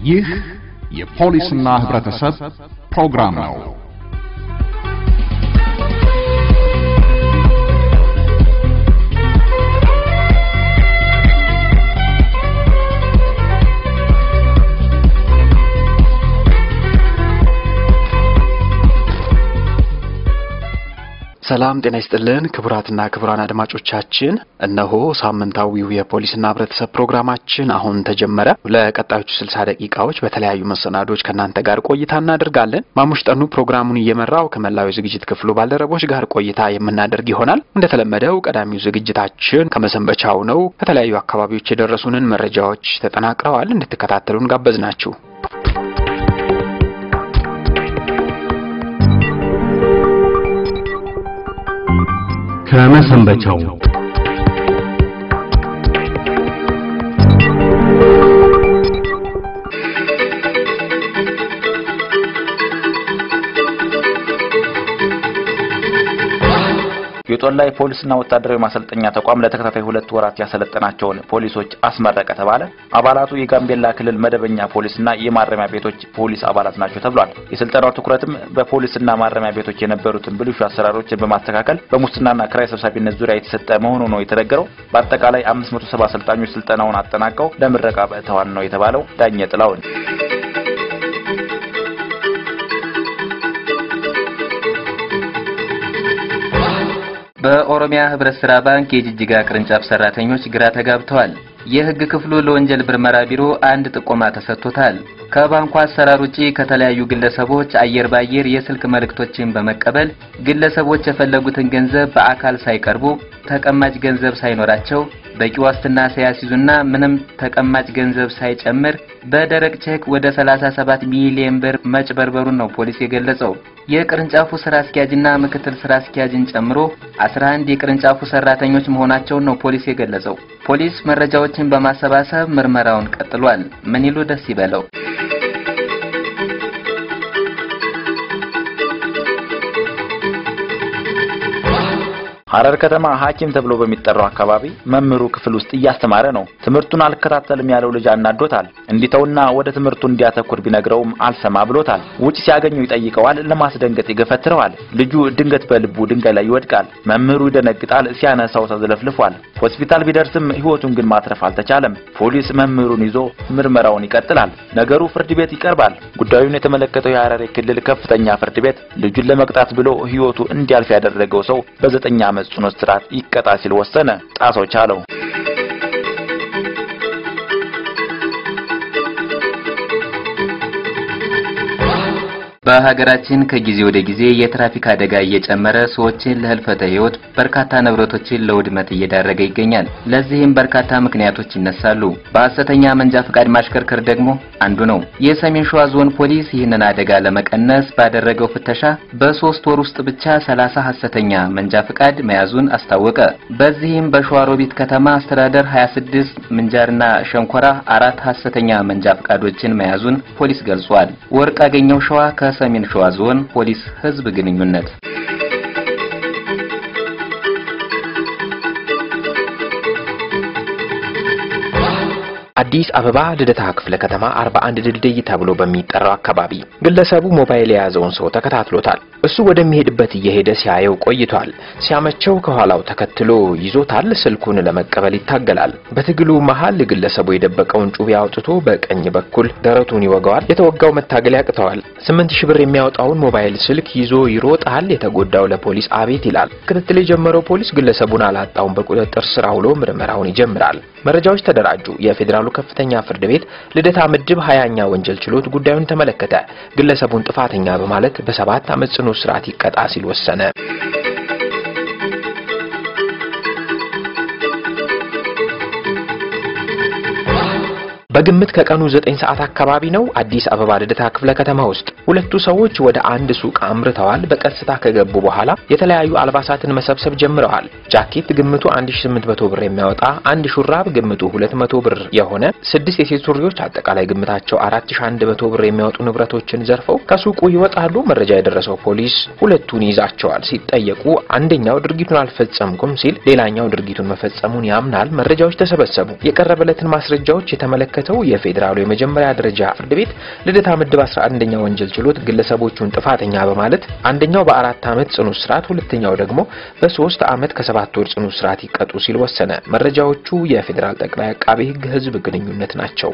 ይህ የፖሊስና ህብረተሰብ ፕሮግራም ነው። ሰላም ጤና ይስጥልን ክቡራትና ክቡራን አድማጮቻችን፣ እነሆ ሳምንታዊው የፖሊስና ህብረተሰብ ፕሮግራማችን አሁን ተጀመረ። ለቀጣዮቹ ስልሳ ደቂቃዎች በተለያዩ መሰናዶች ከእናንተ ጋር ቆይታ እናደርጋለን። ማሙሽ ጠኑ ፕሮግራሙን እየመራው ከመላው የዝግጅት ክፍሉ ባልደረቦች ጋር ቆይታ የምናደርግ ይሆናል። እንደተለመደው ቀዳሚው ዝግጅታችን ከመሰንበቻው ነው። ከተለያዩ አካባቢዎች የደረሱንን መረጃዎች ተጠናቅረዋል። እንድትከታተሉን ጋበዝናችሁ። ከመሰንበቻው የጦር ላይ ፖሊስና ወታደራዊ ማሰልጠኛ ተቋም ለተከታታይ ሁለት ወራት ያሰለጠናቸውን ፖሊሶች አስመረቀ ተባለ። አባላቱ የጋምቤላ ክልል መደበኛ ፖሊስና የማረሚያ ቤቶች ፖሊስ አባላት ናቸው ተብሏል። የስልጠናው ትኩረትም በፖሊስና ማረሚያ ቤቶች የነበሩትን ብልሹ አሰራሮችን በማስተካከል በሙስናና ክራይ ሰብሳቢነት ዙሪያ የተሰጠ መሆኑ ነው የተነገረው። በአጠቃላይ 570 አሰልጣኞች ስልጠናውን አጠናቀው ለምረቃ በእተዋን ነው የተባለው። ዳኘ ጥላውን በኦሮሚያ ህብረት ስራ ባንክ የጅጅጋ ቅርንጫፍ ሰራተኞች ግራ ተጋብተዋል። የህግ ክፍሉ ለወንጀል ምርመራ ቢሮ አንድ ጥቆማ ተሰጥቶታል። ከባንኩ አሰራር ውጪ ከተለያዩ ግለሰቦች አየር ባየር የስልክ መልእክቶችን በመቀበል ግለሰቦች የፈለጉትን ገንዘብ በአካል ሳይቀርቡ ተቀማጭ ገንዘብ ሳይኖራቸው በቂ ዋስትና ሳያስይዙና ምንም ተቀማጭ ገንዘብ ሳይጨምር በደረቅ ቼክ ወደ 37 ሚሊዮን ብር መጭበርበሩን ነው ፖሊስ የገለጸው። የቅርንጫፉ ስራ አስኪያጅና ምክትል ስራ አስኪያጅን ጨምሮ 11 የቅርንጫፉ ሰራተኞች መሆናቸውን ነው ፖሊስ የገለጸው። ፖሊስ መረጃዎችን በማሰባሰብ ምርመራውን ቀጥሏል። ምን ይሉ ደስ ይበለው። ሐረር ከተማ ሐኪም ተብሎ በሚጠራው አካባቢ መምህሩ ክፍል ውስጥ እያስተማረ ነው። ትምህርቱን አልከታተልም ያለው ልጅ አናዶታል። እንዲተውና ወደ ትምህርቱ እንዲያተኩር ቢነግረውም አልሰማ ብሎታል። ውጭ ሲያገኘው ይጠይቀዋል፣ ለማስደንገጥ ይገፈትረዋል። ልጁ ድንገት በልቡ ድንጋይ ላይ ይወድቃል። መምህሩ ይደነግጣል፣ ሲያነሳው ተዝለፍልፏል። ሆስፒታል ቢደርስም ሕይወቱን ግን ማትረፍ አልተቻለም። ፖሊስ መምህሩን ይዞ ምርመራውን ይቀጥላል። ነገሩ ፍርድ ቤት ይቀርባል። ጉዳዩን የተመለከተው የሐረሪ ክልል ከፍተኛ ፍርድ ቤት ልጁን ለመቅጣት ብሎ ሕይወቱ እንዲያልፍ ያደረገው ሰው በዘጠኝ ዓመት ጽኑ እስራት ይቀጣ ሲል ወሰነ። ጣሰው ቻለው በሀገራችን ከጊዜ ወደ ጊዜ የትራፊክ አደጋ እየጨመረ ሰዎችን ለህልፈተ ህይወት በርካታ ንብረቶችን ለውድመት እየዳረገ ይገኛል። ለዚህም በርካታ ምክንያቶች ይነሳሉ። በሐሰተኛ መንጃ ፈቃድ ማሽከርከር ደግሞ አንዱ ነው። የሰሜን ሸዋ ዞን ፖሊስ ይህንን አደጋ ለመቀነስ ባደረገው ፍተሻ በሶስት ወር ውስጥ ብቻ ሰላሳ ሐሰተኛ መንጃ ፈቃድ መያዙን አስታወቀ። በዚህም በሸዋሮቢት ከተማ አስተዳደር 26 ምንጃርና ሸንኮራ አራት ሐሰተኛ መንጃ ፈቃዶችን መያዙን ፖሊስ ገልጿል። ወርቅ አገኘው ሸዋ ከሰሜን ሸዋ ዞን ፖሊስ ህዝብ ግንኙነት አዲስ አበባ ልደታ ክፍለ ከተማ 41 ድልድይ ተብሎ በሚጠራው አካባቢ ግለሰቡ ሞባይል የያዘውን ሰው ተከታትሎታል። እሱ ወደሚሄድበት እየሄደ ሲያየው ቆይቷል። ሲያመቸው ከኋላው ተከትሎ ይዞታል። ስልኩን ለመቀበል ይታገላል። በትግሉ መሃል ግለሰቡ የደበቀውን ጩቤ አውጥቶ በቀኝ በኩል ደረቱን ይወጋዋል። የተወጋው መታገል ያቅተዋል። ስምንት ሺህ ብር የሚያወጣውን ሞባይል ስልክ ይዞ ይሮጣል። የተጎዳው ለፖሊስ አቤት ይላል። ክትትል የጀመረው ፖሊስ ግለሰቡን አላጣውን በቁጥጥር ስር አውሎ ምርመራውን ይጀምራል። መረጃዎች ተደራጁ። የፌዴራሉ ከፍተኛ ፍርድ ቤት ልደታ ምድብ ሀያኛ ወንጀል ችሎት ጉዳዩን ተመለከተ። ግለሰቡን ጥፋተኛ በማለት በሰባት ዓመት ጽኑ እስራት ይቀጣ ሲል ወሰነ። በግምት ከቀኑ ዘጠኝ ሰዓት አካባቢ ነው። አዲስ አበባ ልደታ ክፍለ ከተማ ውስጥ ሁለቱ ሰዎች ወደ አንድ ሱቅ አምርተዋል። በቀስታ ከገቡ በኋላ የተለያዩ አልባሳትን መሰብሰብ ጀምረዋል። ጃኬት ግምቱ 1800 ብር የሚያወጣ አንድ ሹራብ ግምቱ 200 ብር የሆነ ስድስት የሴት ሱሪዎች አጠቃላይ ግምታቸው 4100 ብር የሚያወጡ ንብረቶችን ዘርፈው ከሱቁ ይወጣሉ። መረጃ የደረሰው ፖሊስ ሁለቱን ይዛቸዋል። ሲጠየቁ አንደኛው ድርጊቱን አልፈጸምኩም ሲል፣ ሌላኛው ድርጊቱን መፈጸሙን ያምናል። መረጃዎች ተሰበሰቡ። የቀረበለትን ማስረጃዎች የተመለከተው የተመለከተው የፌዴራሉ የመጀመሪያ ደረጃ ፍርድ ቤት ልደታ ምድብ 11ኛ ወንጀል ችሎት ግለሰቦቹን ጥፋተኛ በማለት አንደኛው በአራት ዓመት ጽኑ እስራት፣ ሁለተኛው ደግሞ በሶስት ዓመት ከሰባት ወር ጽኑ እስራት ይቀጡ ሲል ወሰነ። መረጃዎቹ የፌዴራል ጠቅላይ አቃቤ ሕግ ህዝብ ግንኙነት ናቸው።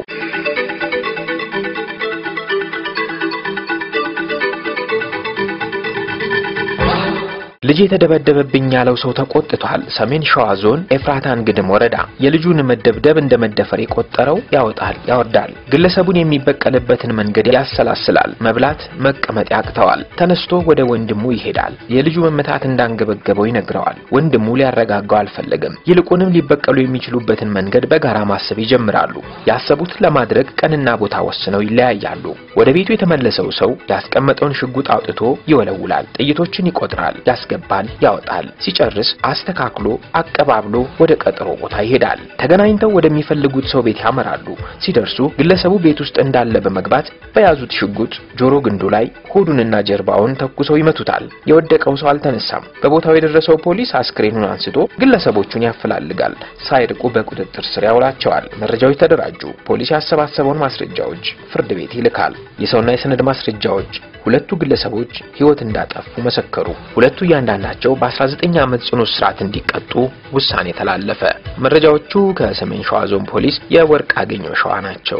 ልጅ የተደበደበብኝ ያለው ሰው ተቆጥቷል። ሰሜን ሸዋ ዞን ኤፍራታን ግድም ወረዳ የልጁን መደብደብ እንደ መደፈር የቆጠረው ያወጣል ያወርዳል። ግለሰቡን የሚበቀልበትን መንገድ ያሰላስላል። መብላት መቀመጥ ያቅተዋል። ተነስቶ ወደ ወንድሙ ይሄዳል። የልጁ መመታት እንዳንገበገበው ይነግረዋል። ወንድሙ ሊያረጋጋው አልፈለገም። ይልቁንም ሊበቀሉ የሚችሉበትን መንገድ በጋራ ማሰብ ይጀምራሉ። ያሰቡትን ለማድረግ ቀንና ቦታ ወስነው ይለያያሉ። ወደ ቤቱ የተመለሰው ሰው ያስቀመጠውን ሽጉጥ አውጥቶ ይወለውላል። ጥይቶችን ይቆጥራል ያስገባል ያወጣል። ሲጨርስ አስተካክሎ አቀባብሎ ወደ ቀጠሮ ቦታ ይሄዳል። ተገናኝተው ወደሚፈልጉት ሰው ቤት ያመራሉ። ሲደርሱ ግለሰቡ ቤት ውስጥ እንዳለ በመግባት በያዙት ሽጉጥ ጆሮ ግንዱ ላይ ሆዱንና ጀርባውን ተኩሰው ይመቱታል። የወደቀው ሰው አልተነሳም። በቦታው የደረሰው ፖሊስ አስክሬኑን አንስቶ ግለሰቦቹን ያፈላልጋል። ሳይርቁ በቁጥጥር ስር ያውላቸዋል። መረጃዎች ተደራጁ። ፖሊስ ያሰባሰበውን ማስረጃዎች ፍርድ ቤት ይልካል። የሰውና የሰነድ ማስረጃዎች ሁለቱ ግለሰቦች ሕይወት እንዳጠፉ መሰከሩ። ሁለቱ እያንዳንዳቸው በ19 ዓመት ጽኑ እስራት እንዲቀጡ ውሳኔ ተላለፈ። መረጃዎቹ ከሰሜን ሸዋ ዞን ፖሊስ የወርቅ አገኘው ሸዋ ናቸው።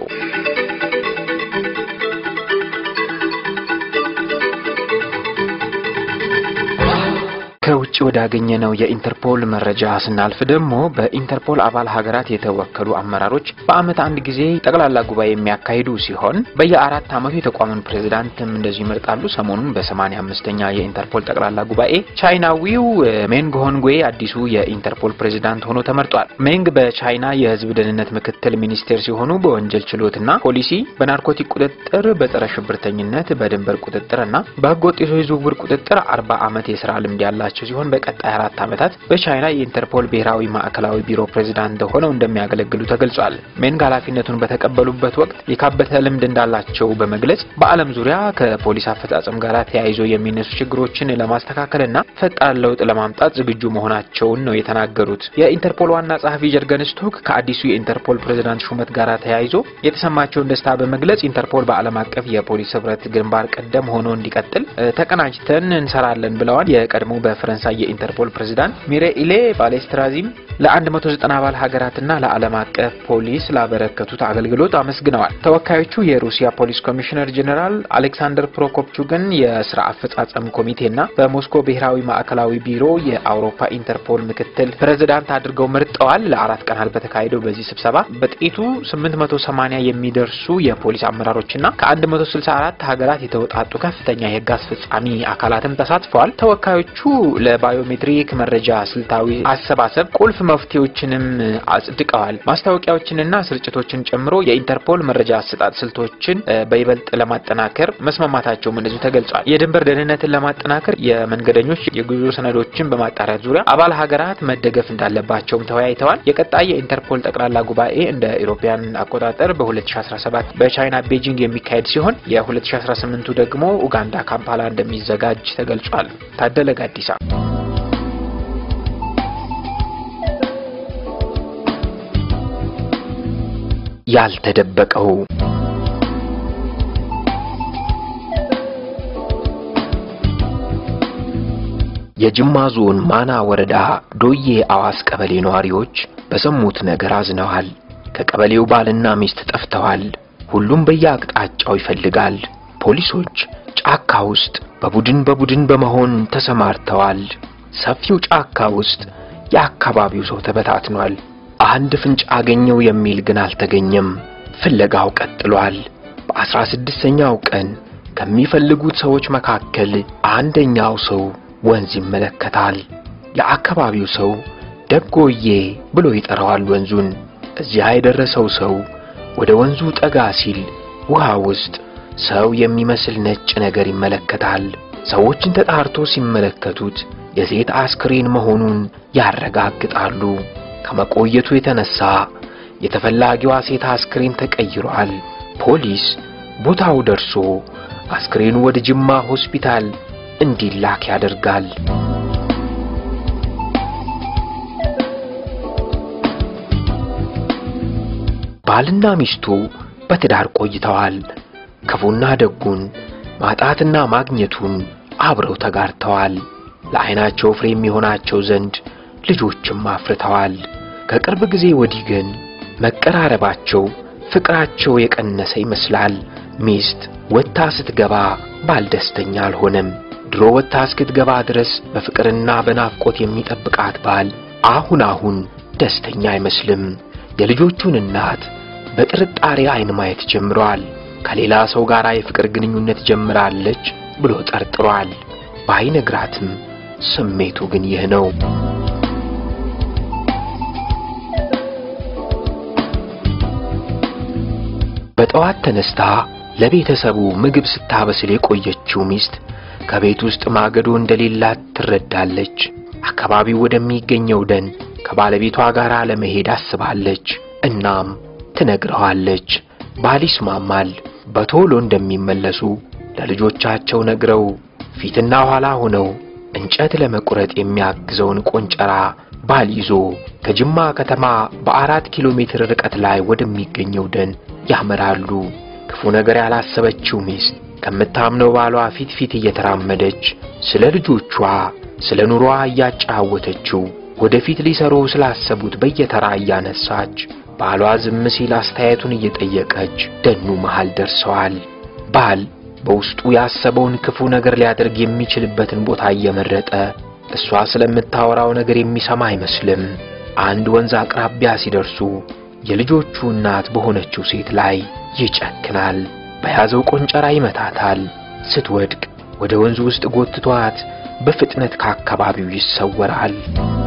ከውጭ ወዳገኘነው የኢንተርፖል መረጃ ስናልፍ ደግሞ በኢንተርፖል አባል ሀገራት የተወከሉ አመራሮች በዓመት አንድ ጊዜ ጠቅላላ ጉባኤ የሚያካሂዱ ሲሆን በየአራት ዓመቱ የተቋሙን ፕሬዝዳንትም እንደዚሁ ይመርጣሉ። ሰሞኑን በሰማንያ አምስተኛ የኢንተርፖል ጠቅላላ ጉባኤ ቻይናዊው ሜንግ ሆንግዌ አዲሱ የኢንተርፖል ፕሬዝዳንት ሆኖ ተመርጧል። ሜንግ በቻይና የሕዝብ ደህንነት ምክትል ሚኒስቴር ሲሆኑ በወንጀል ችሎትና ፖሊሲ፣ በናርኮቲክ ቁጥጥር፣ በጸረ ሽብርተኝነት፣ በድንበር ቁጥጥር እና በህገወጥ የሰዎች ዝውውር ቁጥጥር አርባ ዓመት የስራ ልምድ ያላቸው ሲሆን በቀጣይ አራት ዓመታት በቻይና የኢንተርፖል ብሔራዊ ማዕከላዊ ቢሮ ፕሬዝዳንት ሆነው እንደሚያገለግሉ ተገልጿል። ሜንግ ኃላፊነቱን በተቀበሉበት ወቅት የካበተ ልምድ እንዳላቸው በመግለጽ በዓለም ዙሪያ ከፖሊስ አፈጻጸም ጋር ተያይዞ የሚነሱ ችግሮችን ለማስተካከልና ፈጣን ለውጥ ለማምጣት ዝግጁ መሆናቸውን ነው የተናገሩት። የኢንተርፖል ዋና ጸሐፊ ጀርገን ስቶክ ከአዲሱ የኢንተርፖል ፕሬዝዳንት ሹመት ጋር ተያይዞ የተሰማቸውን ደስታ በመግለጽ ኢንተርፖል በዓለም አቀፍ የፖሊስ ህብረት ግንባር ቀደም ሆኖ እንዲቀጥል ተቀናጅተን እንሰራለን ብለዋል። የቀድሞ በፈረንሳይ የኢንተርፖል ፕሬዝዳንት ሚሬኢሌ ባሌስትራዚም ለ190 አባል ሀገራትና ለዓለም አቀፍ ፖሊስ ላበረከቱት አገልግሎት አመስግነዋል። ተወካዮቹ የሩሲያ ፖሊስ ኮሚሽነር ጀኔራል አሌክሳንደር ፕሮኮፕቹግን የስራ አፈጻጸም ኮሚቴና በሞስኮ ብሔራዊ ማዕከላዊ ቢሮ የአውሮፓ ኢንተርፖል ምክትል ፕሬዝዳንት አድርገው መርጠዋል። ለአራት ቀናት በተካሄደው በዚህ ስብሰባ በጥቂቱ 880 የሚደርሱ የፖሊስ አመራሮችና ከ164 ሀገራት የተውጣጡ ከፍተኛ የህግ አስፈጻሚ አካላትም ተሳትፈዋል። ተወካዮቹ ለባዮሜትሪክ መረጃ ስልታዊ አሰባሰብ ቁልፍ መፍትሄዎችንም አጽድቀዋል። ማስታወቂያዎችንና ስርጭቶችን ጨምሮ የኢንተርፖል መረጃ አሰጣጥ ስልቶችን በይበልጥ ለማጠናከር መስማማታቸውም እንደዚሁ ተገልጿል። የድንበር ደህንነትን ለማጠናከር የመንገደኞች የጉዞ ሰነዶችን በማጣሪያት ዙሪያ አባል ሀገራት መደገፍ እንዳለባቸውም ተወያይተዋል። የቀጣይ የኢንተርፖል ጠቅላላ ጉባኤ እንደ ኢሮፓያን አቆጣጠር በ2017 በቻይና ቤጂንግ የሚካሄድ ሲሆን የ2018ቱ ደግሞ ኡጋንዳ ካምፓላ እንደሚዘጋጅ ተገልጿል። ታደለ ጋዲሳ ያልተደበቀው የጅማ ዞን ማና ወረዳ ዶዬ አዋስ ቀበሌ ነዋሪዎች በሰሙት ነገር አዝነዋል። ከቀበሌው ባልና ሚስት ጠፍተዋል። ሁሉም በየአቅጣጫው ይፈልጋል። ፖሊሶች ጫካ ውስጥ በቡድን በቡድን በመሆን ተሰማርተዋል። ሰፊው ጫካ ውስጥ የአካባቢው ሰው ተበታትኗል። አንድ ፍንጭ አገኘው የሚል ግን አልተገኘም። ፍለጋው ቀጥሏል። በአስራ ስድስተኛው ቀን ከሚፈልጉት ሰዎች መካከል አንደኛው ሰው ወንዝ ይመለከታል። የአካባቢው ሰው ደጎዬ ብሎ ይጠራዋል ወንዙን። እዚያ የደረሰው ሰው ወደ ወንዙ ጠጋ ሲል ውሃ ውስጥ ሰው የሚመስል ነጭ ነገር ይመለከታል። ሰዎችን ተጣርቶ ሲመለከቱት የሴት አስክሬን መሆኑን ያረጋግጣሉ። ከመቆየቱ የተነሳ የተፈላጊዋ ሴት አስክሬን ተቀይሯል። ፖሊስ ቦታው ደርሶ አስክሬኑ ወደ ጅማ ሆስፒታል እንዲላክ ያደርጋል። ባልና ሚስቱ በትዳር ቆይተዋል። ክፉና ደጉን ማጣትና ማግኘቱን አብረው ተጋርተዋል። ለዓይናቸው ፍሬ የሚሆናቸው ዘንድ ልጆችም አፍርተዋል። ከቅርብ ጊዜ ወዲህ ግን መቀራረባቸው፣ ፍቅራቸው የቀነሰ ይመስላል። ሚስት ወጥታ ስትገባ ባል ደስተኛ አልሆነም። ድሮ ወጥታ እስክትገባ ድረስ በፍቅርና በናፍቆት የሚጠብቃት ባል አሁን አሁን ደስተኛ አይመስልም። የልጆቹን እናት በጥርጣሬ አይን ማየት ጀምሯል። ከሌላ ሰው ጋር የፍቅር ግንኙነት ጀምራለች ብሎ ጠርጥሯል። ባይነግራትም ስሜቱ ግን ይህ ነው። በጠዋት ተነስታ ለቤተሰቡ ምግብ ስታበስል የቆየችው ሚስት ከቤት ውስጥ ማገዶ እንደሌላት ትረዳለች። አካባቢው ወደሚገኘው ደን ከባለቤቷ ጋር ለመሄድ አስባለች። እናም ትነግረዋለች። ባል ይስማማል። በቶሎ እንደሚመለሱ ለልጆቻቸው ነግረው ፊትና ኋላ ሆነው እንጨት ለመቁረጥ የሚያግዘውን ቆንጨራ ባል ይዞ ከጅማ ከተማ በአራት ኪሎ ሜትር ርቀት ላይ ወደሚገኘው ደን ያመራሉ። ክፉ ነገር ያላሰበችው ሚስት ከምታምነው ባሏ ፊት ፊት እየተራመደች ስለ ልጆቿ፣ ስለ ኑሮዋ እያጫወተችው ወደፊት ሊሰሩ ስላሰቡት በየተራ እያነሳች ባሏ ዝም ሲል አስተያየቱን እየጠየቀች ደኑ መሃል ደርሰዋል። ባል በውስጡ ያሰበውን ክፉ ነገር ሊያደርግ የሚችልበትን ቦታ እየመረጠ እሷ ስለምታወራው ነገር የሚሰማ አይመስልም። አንድ ወንዝ አቅራቢያ ሲደርሱ የልጆቹ እናት በሆነችው ሴት ላይ ይጨክናል። በያዘው ቆንጨራ ይመታታል። ስትወድቅ ወደ ወንዙ ውስጥ ጎትቷት በፍጥነት ከአካባቢው ይሰወራል።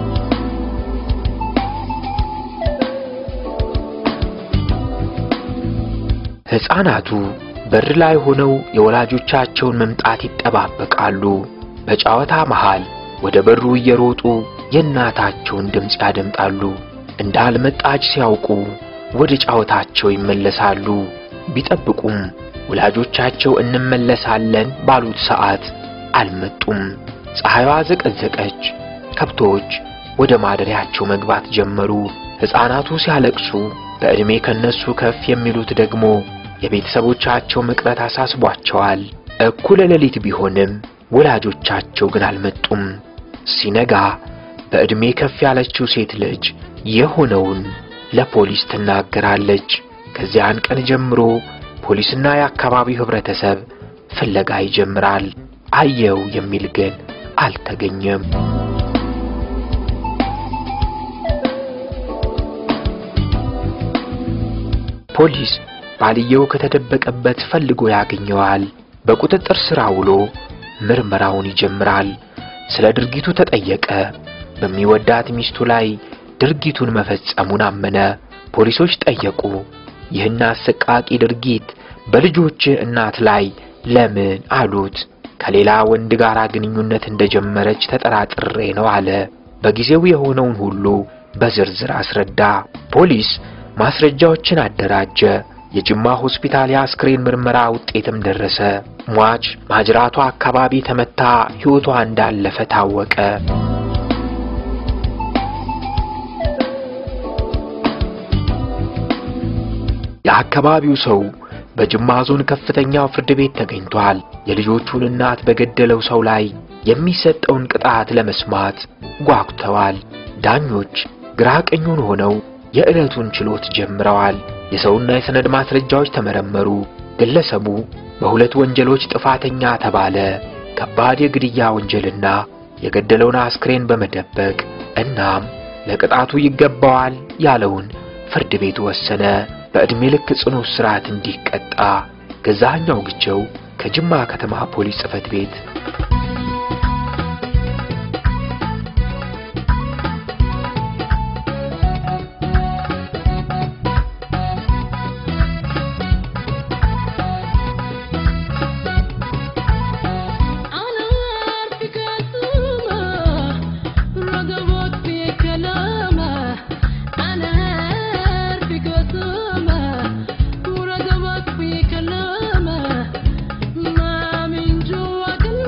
ሕፃናቱ በር ላይ ሆነው የወላጆቻቸውን መምጣት ይጠባበቃሉ። በጨዋታ መሃል ወደ በሩ እየሮጡ የእናታቸውን ድምፅ ያደምጣሉ። እንዳልመጣች ሲያውቁ ወደ ጨዋታቸው ይመለሳሉ። ቢጠብቁም ወላጆቻቸው እንመለሳለን ባሉት ሰዓት አልመጡም። ፀሐይዋ ዘቀዘቀች። ከብቶች ወደ ማደሪያቸው መግባት ጀመሩ። ሕፃናቱ ሲያለቅሱ፣ በዕድሜ ከነሱ ከፍ የሚሉት ደግሞ የቤተሰቦቻቸው መቅረት አሳስቧቸዋል። እኩለ ሌሊት ቢሆንም ወላጆቻቸው ግን አልመጡም። ሲነጋ በዕድሜ ከፍ ያለችው ሴት ልጅ የሆነውን ለፖሊስ ትናገራለች። ከዚያን ቀን ጀምሮ ፖሊስና የአካባቢው ህብረተሰብ ፍለጋ ይጀምራል። አየው የሚል ግን አልተገኘም። ፖሊስ ባልየው ከተደበቀበት ፈልጎ ያገኘዋል። በቁጥጥር ስር ውሎ ምርመራውን ይጀምራል። ስለ ድርጊቱ ተጠየቀ። በሚወዳት ሚስቱ ላይ ድርጊቱን መፈጸሙን አመነ። ፖሊሶች ጠየቁ። ይህን አሰቃቂ ድርጊት በልጆች እናት ላይ ለምን አሉት። ከሌላ ወንድ ጋር ግንኙነት እንደጀመረች ተጠራጥሬ ነው አለ። በጊዜው የሆነውን ሁሉ በዝርዝር አስረዳ። ፖሊስ ማስረጃዎችን አደራጀ። የጅማ ሆስፒታል የአስክሬን ምርመራ ውጤትም ደረሰ። ሟች ማጅራቷ አካባቢ ተመታ ሕይወቷ እንዳለፈ ታወቀ። የአካባቢው ሰው በጅማ ዞን ከፍተኛው ፍርድ ቤት ተገኝቷል። የልጆቹን እናት በገደለው ሰው ላይ የሚሰጠውን ቅጣት ለመስማት ጓጉተዋል። ዳኞች ግራ ቀኙን ሆነው የዕለቱን ችሎት ጀምረዋል። የሰውና የሰነድ ማስረጃዎች ተመረመሩ። ግለሰቡ በሁለት ወንጀሎች ጥፋተኛ ተባለ። ከባድ የግድያ ወንጀልና የገደለውን አስክሬን በመደበቅ እናም ለቅጣቱ ይገባዋል ያለውን ፍርድ ቤቱ ወሰነ። በዕድሜ ልክ ጽኑ እስራት እንዲቀጣ ገዛኸኛው ግቸው ከጅማ ከተማ ፖሊስ ጽሕፈት ቤት Ana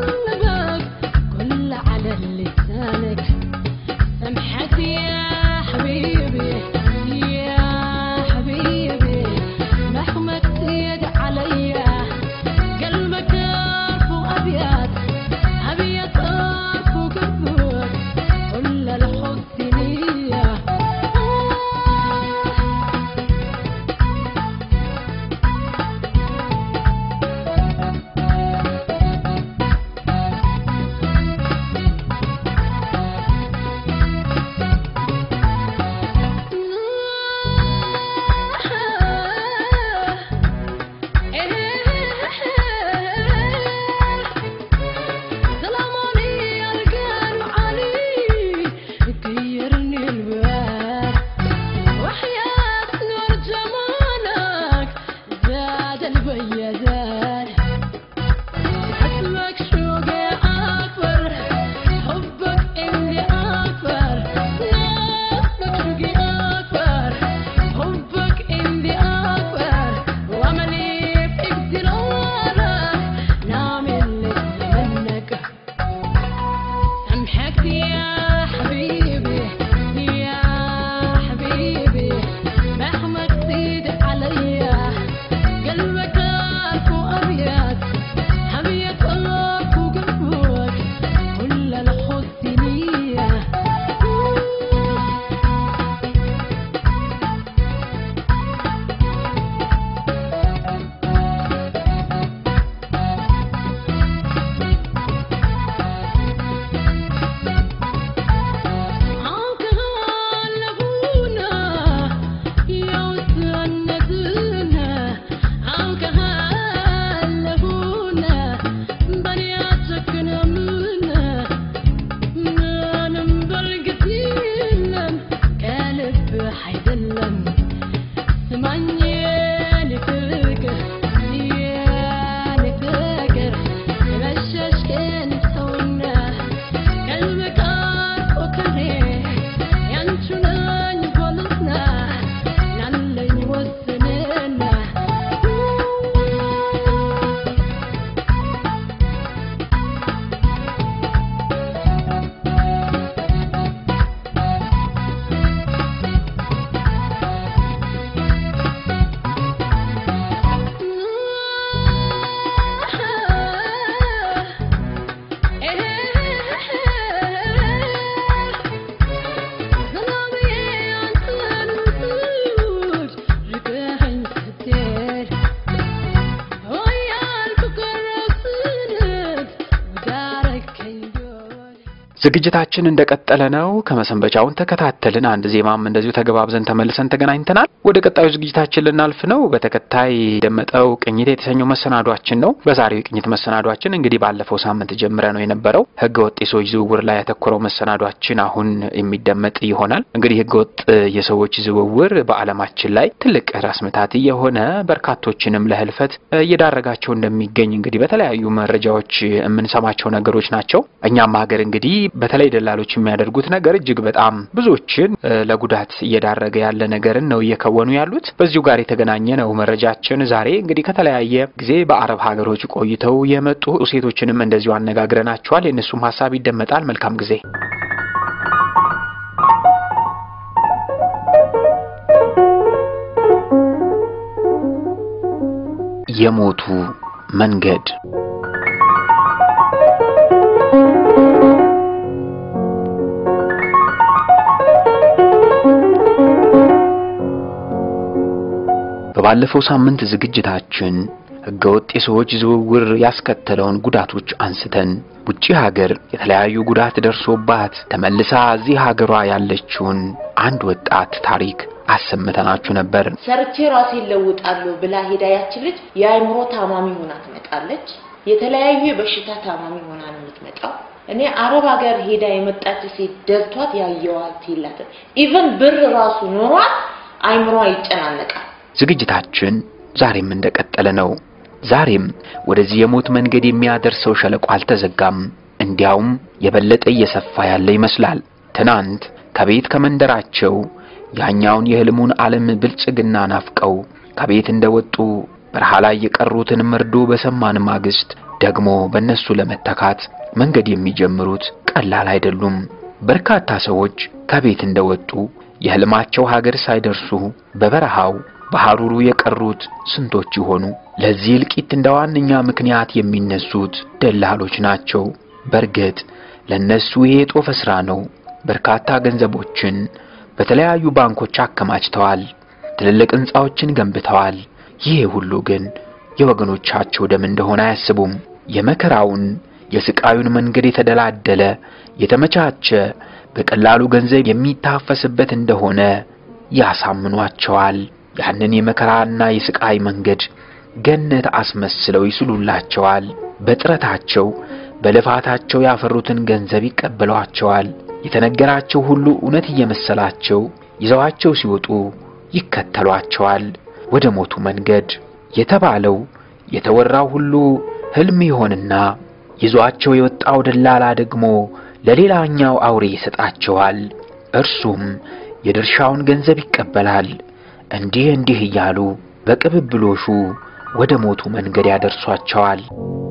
ዝግጅታችን እንደቀጠለ ነው። ከመሰንበቻውን ተከታተልን። አንድ ዜማም እንደዚሁ ተገባብዘን ተመልሰን ተገናኝተናል። ወደ ቀጣዩ ዝግጅታችን ልናልፍ ነው። በተከታይ ደመጠው ቅኝት የተሰኘው መሰናዷችን ነው። በዛሬው የቅኝት መሰናዷችን እንግዲህ ባለፈው ሳምንት ጀምረ ነው የነበረው ህገ ወጥ የሰዎች ዝውውር ላይ ያተኮረው መሰናዷችን አሁን የሚደመጥ ይሆናል። እንግዲህ ህገ ወጥ የሰዎች ዝውውር በዓለማችን ላይ ትልቅ ራስ ምታት የሆነ በርካቶችንም ለህልፈት እየዳረጋቸው እንደሚገኝ እንግዲህ በተለያዩ መረጃዎች የምንሰማቸው ነገሮች ናቸው። እኛም ሀገር እንግዲህ በተለይ ደላሎች የሚያደርጉት ነገር እጅግ በጣም ብዙዎችን ለጉዳት እየዳረገ ያለ ነገርን ነው እየከወኑ ያሉት። በዚሁ ጋር የተገናኘ ነው መረጃችን። ዛሬ እንግዲህ ከተለያየ ጊዜ በአረብ ሀገሮች ቆይተው የመጡ ሴቶችንም እንደዚሁ አነጋግረናቸዋል። የእነሱም ሀሳብ ይደመጣል። መልካም ጊዜ። የሞቱ መንገድ በባለፈው ሳምንት ዝግጅታችን ህገወጥ የሰዎች ዝውውር ያስከተለውን ጉዳቶች አንስተን ውጪ ሀገር የተለያዩ ጉዳት ደርሶባት ተመልሳ እዚህ ሀገሯ ያለችውን አንድ ወጣት ታሪክ አሰምተናችሁ ነበር። ሰርቼ ራሴን ለውጣለሁ ብላ ሄዳ ያችን ልጅ የአእምሮ ታማሚ ሆና ትመጣለች። የተለያዩ የበሽታ ታማሚ ሆና ነው የምትመጣው። እኔ አረብ ሀገር ሄዳ የመጣች ሴት ደልቷት ያየዋት የላትም። ኢቨን ብር ራሱ ኖሯት አይምሯ ይጨናነቃል። ዝግጅታችን ዛሬም እንደቀጠለ ነው። ዛሬም ወደዚህ የሞት መንገድ የሚያደርሰው ሸለቆ አልተዘጋም። እንዲያውም የበለጠ እየሰፋ ያለ ይመስላል። ትናንት ከቤት ከመንደራቸው ያኛውን የህልሙን ዓለም ብልጽግና ናፍቀው ከቤት እንደወጡ በረሃ ላይ የቀሩትን መርዶ በሰማን ማግስት ደግሞ በእነሱ ለመተካት መንገድ የሚጀምሩት ቀላል አይደሉም። በርካታ ሰዎች ከቤት እንደወጡ የህልማቸው ሀገር ሳይደርሱ በበረሃው በሐሩሩ የቀሩት ስንቶች ይሆኑ? ለዚህ እልቂት እንደ ዋነኛ ምክንያት የሚነሱት ደላሎች ናቸው። በእርግጥ ለነሱ ይሄ የጦፈ ሥራ ነው። በርካታ ገንዘቦችን በተለያዩ ባንኮች አከማችተዋል። ትልልቅ ሕንፃዎችን ገንብተዋል። ይሄ ሁሉ ግን የወገኖቻቸው ደም እንደሆነ አያስቡም። የመከራውን የስቃዩን መንገድ የተደላደለ የተመቻቸ በቀላሉ ገንዘብ የሚታፈስበት እንደሆነ ያሳምኗቸዋል። ያንን የመከራና የስቃይ መንገድ ገነት አስመስለው ይስሉላቸዋል። በጥረታቸው በልፋታቸው ያፈሩትን ገንዘብ ይቀበሏቸዋል። የተነገራቸው ሁሉ እውነት እየመሰላቸው ይዘዋቸው ሲወጡ ይከተሏቸዋል። ወደ ሞቱ መንገድ የተባለው የተወራው ሁሉ ሕልም ይሆንና ይዟቸው የወጣው ደላላ ደግሞ ለሌላኛው አውሬ ይሰጣቸዋል። እርሱም የድርሻውን ገንዘብ ይቀበላል። እንዲህ እንዲህ እያሉ በቅብብሎሹ ወደ ሞቱ መንገድ ያደርሷቸዋል።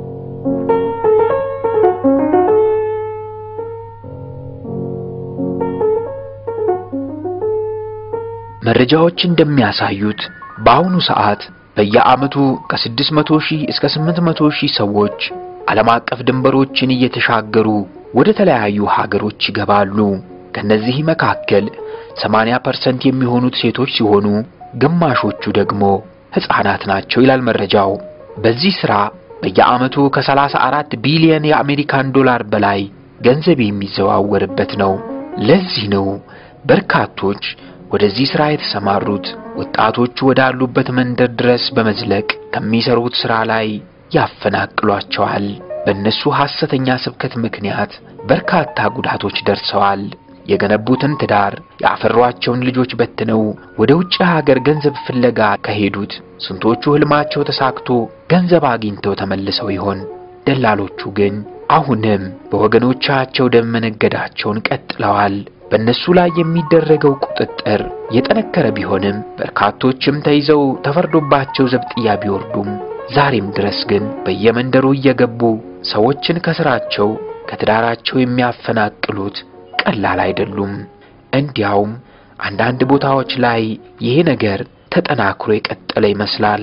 መረጃዎች እንደሚያሳዩት በአሁኑ ሰዓት በየዓመቱ ከ600 ሺህ እስከ 800 ሺህ ሰዎች ዓለም አቀፍ ድንበሮችን እየተሻገሩ ወደ ተለያዩ ሀገሮች ይገባሉ። ከነዚህ መካከል 80% የሚሆኑት ሴቶች ሲሆኑ ግማሾቹ ደግሞ ሕፃናት ናቸው ይላል መረጃው። በዚህ ሥራ በየዓመቱ ከ34 ቢሊዮን የአሜሪካን ዶላር በላይ ገንዘብ የሚዘዋወርበት ነው። ለዚህ ነው በርካቶች ወደዚህ ሥራ የተሰማሩት። ወጣቶቹ ወዳሉበት መንደር ድረስ በመዝለቅ ከሚሰሩት ሥራ ላይ ያፈናቅሏቸዋል። በእነሱ ሐሰተኛ ስብከት ምክንያት በርካታ ጉዳቶች ደርሰዋል። የገነቡትን ትዳር ያፈሯቸውን ልጆች በትነው ወደ ውጭ ሀገር ገንዘብ ፍለጋ ከሄዱት ስንቶቹ ሕልማቸው ተሳክቶ ገንዘብ አግኝተው ተመልሰው ይሆን? ደላሎቹ ግን አሁንም በወገኖቻቸው ደም መነገዳቸውን ቀጥለዋል። በእነሱ ላይ የሚደረገው ቁጥጥር የጠነከረ ቢሆንም በርካቶችም ተይዘው ተፈርዶባቸው ዘብጥያ ቢወርዱም ዛሬም ድረስ ግን በየመንደሩ እየገቡ ሰዎችን ከስራቸው ከትዳራቸው የሚያፈናቅሉት ቀላል አይደሉም። እንዲያውም አንዳንድ ቦታዎች ላይ ይሄ ነገር ተጠናክሮ የቀጠለ ይመስላል።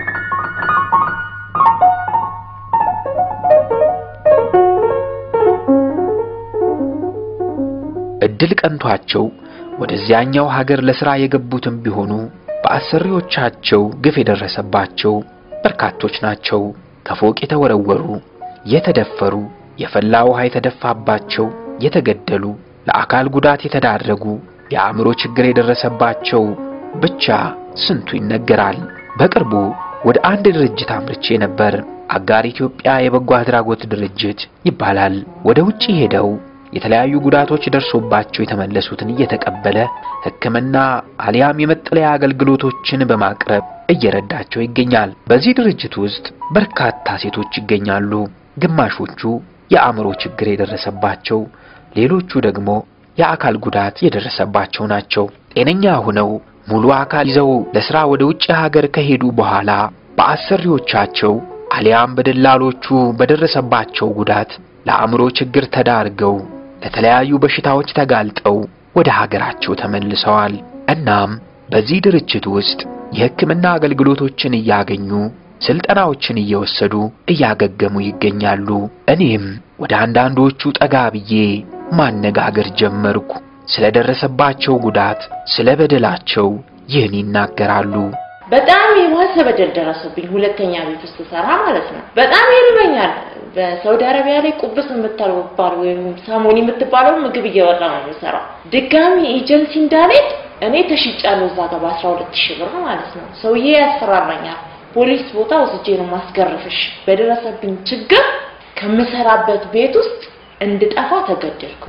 እድል ቀንቷቸው ወደዚያኛው ሀገር ለሥራ የገቡትም ቢሆኑ በአሰሪዎቻቸው ግፍ የደረሰባቸው በርካቶች ናቸው። ከፎቅ የተወረወሩ፣ የተደፈሩ፣ የፈላ ውሃ የተደፋባቸው፣ የተገደሉ፣ ለአካል ጉዳት የተዳረጉ፣ የአእምሮ ችግር የደረሰባቸው ብቻ ስንቱ ይነገራል። በቅርቡ ወደ አንድ ድርጅት አምርቼ ነበር። አጋር ኢትዮጵያ የበጎ አድራጎት ድርጅት ይባላል። ወደ ውጪ ሄደው የተለያዩ ጉዳቶች ደርሶባቸው የተመለሱትን እየተቀበለ ሕክምና አሊያም የመጠለያ አገልግሎቶችን በማቅረብ እየረዳቸው ይገኛል። በዚህ ድርጅት ውስጥ በርካታ ሴቶች ይገኛሉ። ግማሾቹ የአእምሮ ችግር የደረሰባቸው፣ ሌሎቹ ደግሞ የአካል ጉዳት የደረሰባቸው ናቸው። ጤነኛ ሆነው ሙሉ አካል ይዘው ለሥራ ወደ ውጭ ሀገር ከሄዱ በኋላ በአሰሪዎቻቸው አሊያም በደላሎቹ በደረሰባቸው ጉዳት ለአእምሮ ችግር ተዳርገው ለተለያዩ በሽታዎች ተጋልጠው ወደ ሀገራቸው ተመልሰዋል። እናም በዚህ ድርጅት ውስጥ የሕክምና አገልግሎቶችን እያገኙ ስልጠናዎችን እየወሰዱ እያገገሙ ይገኛሉ። እኔም ወደ አንዳንዶቹ ጠጋ ብዬ ማነጋገር ጀመርኩ። ስለደረሰባቸው ጉዳት፣ ስለ በደላቸው ይህን ይናገራሉ። በጣም የባሰ በደል ደረሰብኝ። ሁለተኛ ቤት ውስጥ ሰራ ማለት ነው። በጣም ይርበኛል። በሳውዲ አረቢያ ላይ ቁብስ የምትባል ወይም ሳሞኒ የምትባለው ምግብ እየበላ ነው የሚሰራው። ድጋሚ ኤጀንሲ እንዳልሄድ እኔ ተሽጫለሁ እዛ ጋር በአስራ ሁለት ሺህ ብር ማለት ነው። ሰውዬ ያስፈራራኛል። ፖሊስ ቦታ ወስጄ ነው ማስገረፍሽ። በደረሰብኝ ችግር ከምሰራበት ቤት ውስጥ እንድጠፋ ተገደድኩ።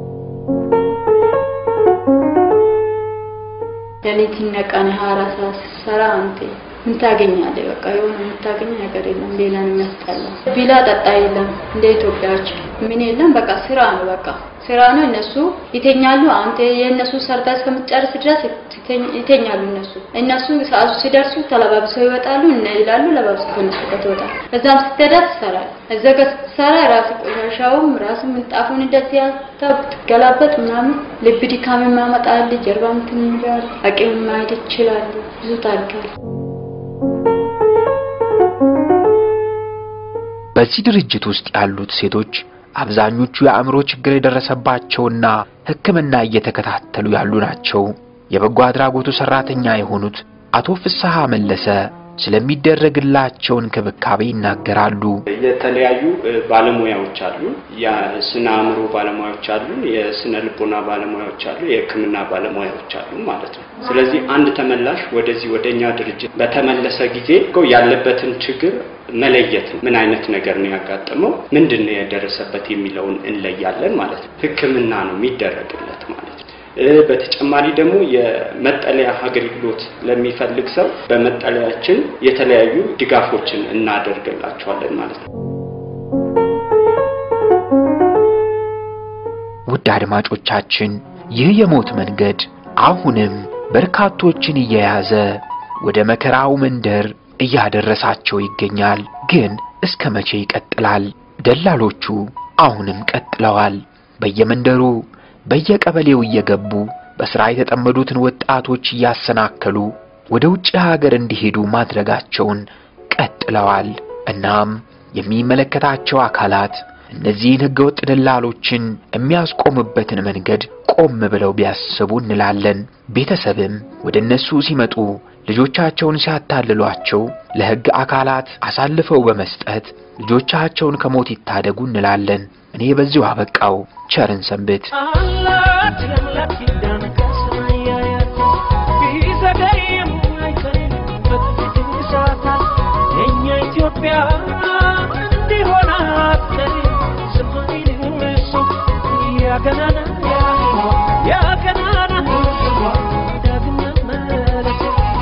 ሌሊትና ቀን ሀያ አራት ሰዓት ስትሰራ አንተ ምን ታገኛለህ? በቃ የሆነ የምታገኝ ነገር የለም። ሌላ ነው የሚያስጠላው። ቢላ ጠጣ የለም እንደ ኢትዮጵያዎች ምን የለም። በቃ ስራ ነው፣ በቃ ስራ ነው። እነሱ ይተኛሉ። አንተ የእነሱ ሰርታ እስከምትጨርስ ድረስ ይተኛሉ። እነሱ እነሱ ሰዓቱ ሲደርሱ ተለባብሰው ይወጣሉ እና ይላሉ። ለባብሰው ከነሱ ጋር ትወጣል። እዛም ስትሄዳ ትሰራል። እዛ ጋር ስትሰራ ራስ ቆሻሻውም ራስ ምንጣፉን እንደዚህ ያልተው ትገላበጥ ምናምን ልብ ድካም ያመጣል። ጀርባ እንትን ይላል። አቅም ማየት ይችላሉ። ብዙ ታሪካል። በዚህ ድርጅት ውስጥ ያሉት ሴቶች አብዛኞቹ የአእምሮ ችግር የደረሰባቸውና ሕክምና እየተከታተሉ ያሉ ናቸው። የበጎ አድራጎቱ ሰራተኛ የሆኑት አቶ ፍስሐ መለሰ ስለሚደረግላቸው እንክብካቤ ይናገራሉ። የተለያዩ ባለሙያዎች አሉ። የስነ አእምሮ ባለሙያዎች አሉ፣ የስነ ልቦና ባለሙያዎች አሉ፣ የሕክምና ባለሙያዎች አሉ ማለት ነው። ስለዚህ አንድ ተመላሽ ወደዚህ ወደኛ ድርጅት በተመለሰ ጊዜ ያለበትን ችግር መለየት ነው። ምን አይነት ነገር ነው ያጋጠመው፣ ምንድን ነው የደረሰበት የሚለውን እንለያለን ማለት ነው። ሕክምና ነው የሚደረግለት ማለት ነው። በተጨማሪ ደግሞ የመጠለያ አገልግሎት ለሚፈልግ ሰው በመጠለያችን የተለያዩ ድጋፎችን እናደርግላቸዋለን ማለት ነው። ውድ አድማጮቻችን ይህ የሞት መንገድ አሁንም በርካቶችን እየያዘ ወደ መከራው መንደር እያደረሳቸው ይገኛል። ግን እስከ መቼ ይቀጥላል? ደላሎቹ አሁንም ቀጥለዋል። በየመንደሩ በየቀበሌው እየገቡ በሥራ የተጠመዱትን ወጣቶች እያሰናከሉ ወደ ውጭ ሀገር እንዲሄዱ ማድረጋቸውን ቀጥለዋል። እናም የሚመለከታቸው አካላት እነዚህን ሕገወጥ ደላሎችን የሚያስቆሙበትን መንገድ ቆም ብለው ቢያስቡ እንላለን። ቤተሰብም ወደ እነሱ ሲመጡ ልጆቻቸውን ሲያታልሏቸው ለሕግ አካላት አሳልፈው በመስጠት ልጆቻቸውን ከሞት ይታደጉ እንላለን። እኔ በዚሁ አበቃው። ቸርን ሰንብት። ቢዘገይም አይቀርም በጥቂት ሰዓታት የእኛ ኢትዮጵያ ኢትዮጵያ እንዲሆን አትቀሪ ስማይንም እሱ ያገናና ያገናና ዳግም መመለስ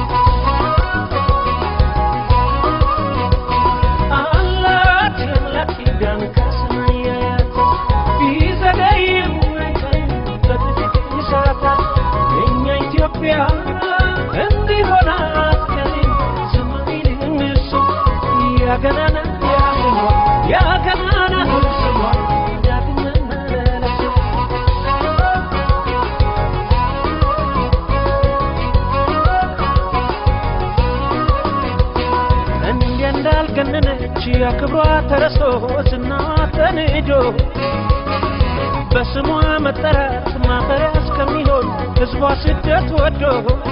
አላት የአምላክ ኪዳን ከሰማይ ያያት ቢዘገይም አይቀርም በጥቂት ይሰራታል የእኛ ኢትዮጵያ እንዲሆን አትቀሪም ሰማይንም እሱ ያገናና ያገናና ዳግም መመለስ እንደ እንዳልገነነች ያክብሯ ተረስቶ ዝና ተንጆ በስሟ መጠራት ማፈሪያ እስከሚሆን ሕዝቧ ስደት ወዶ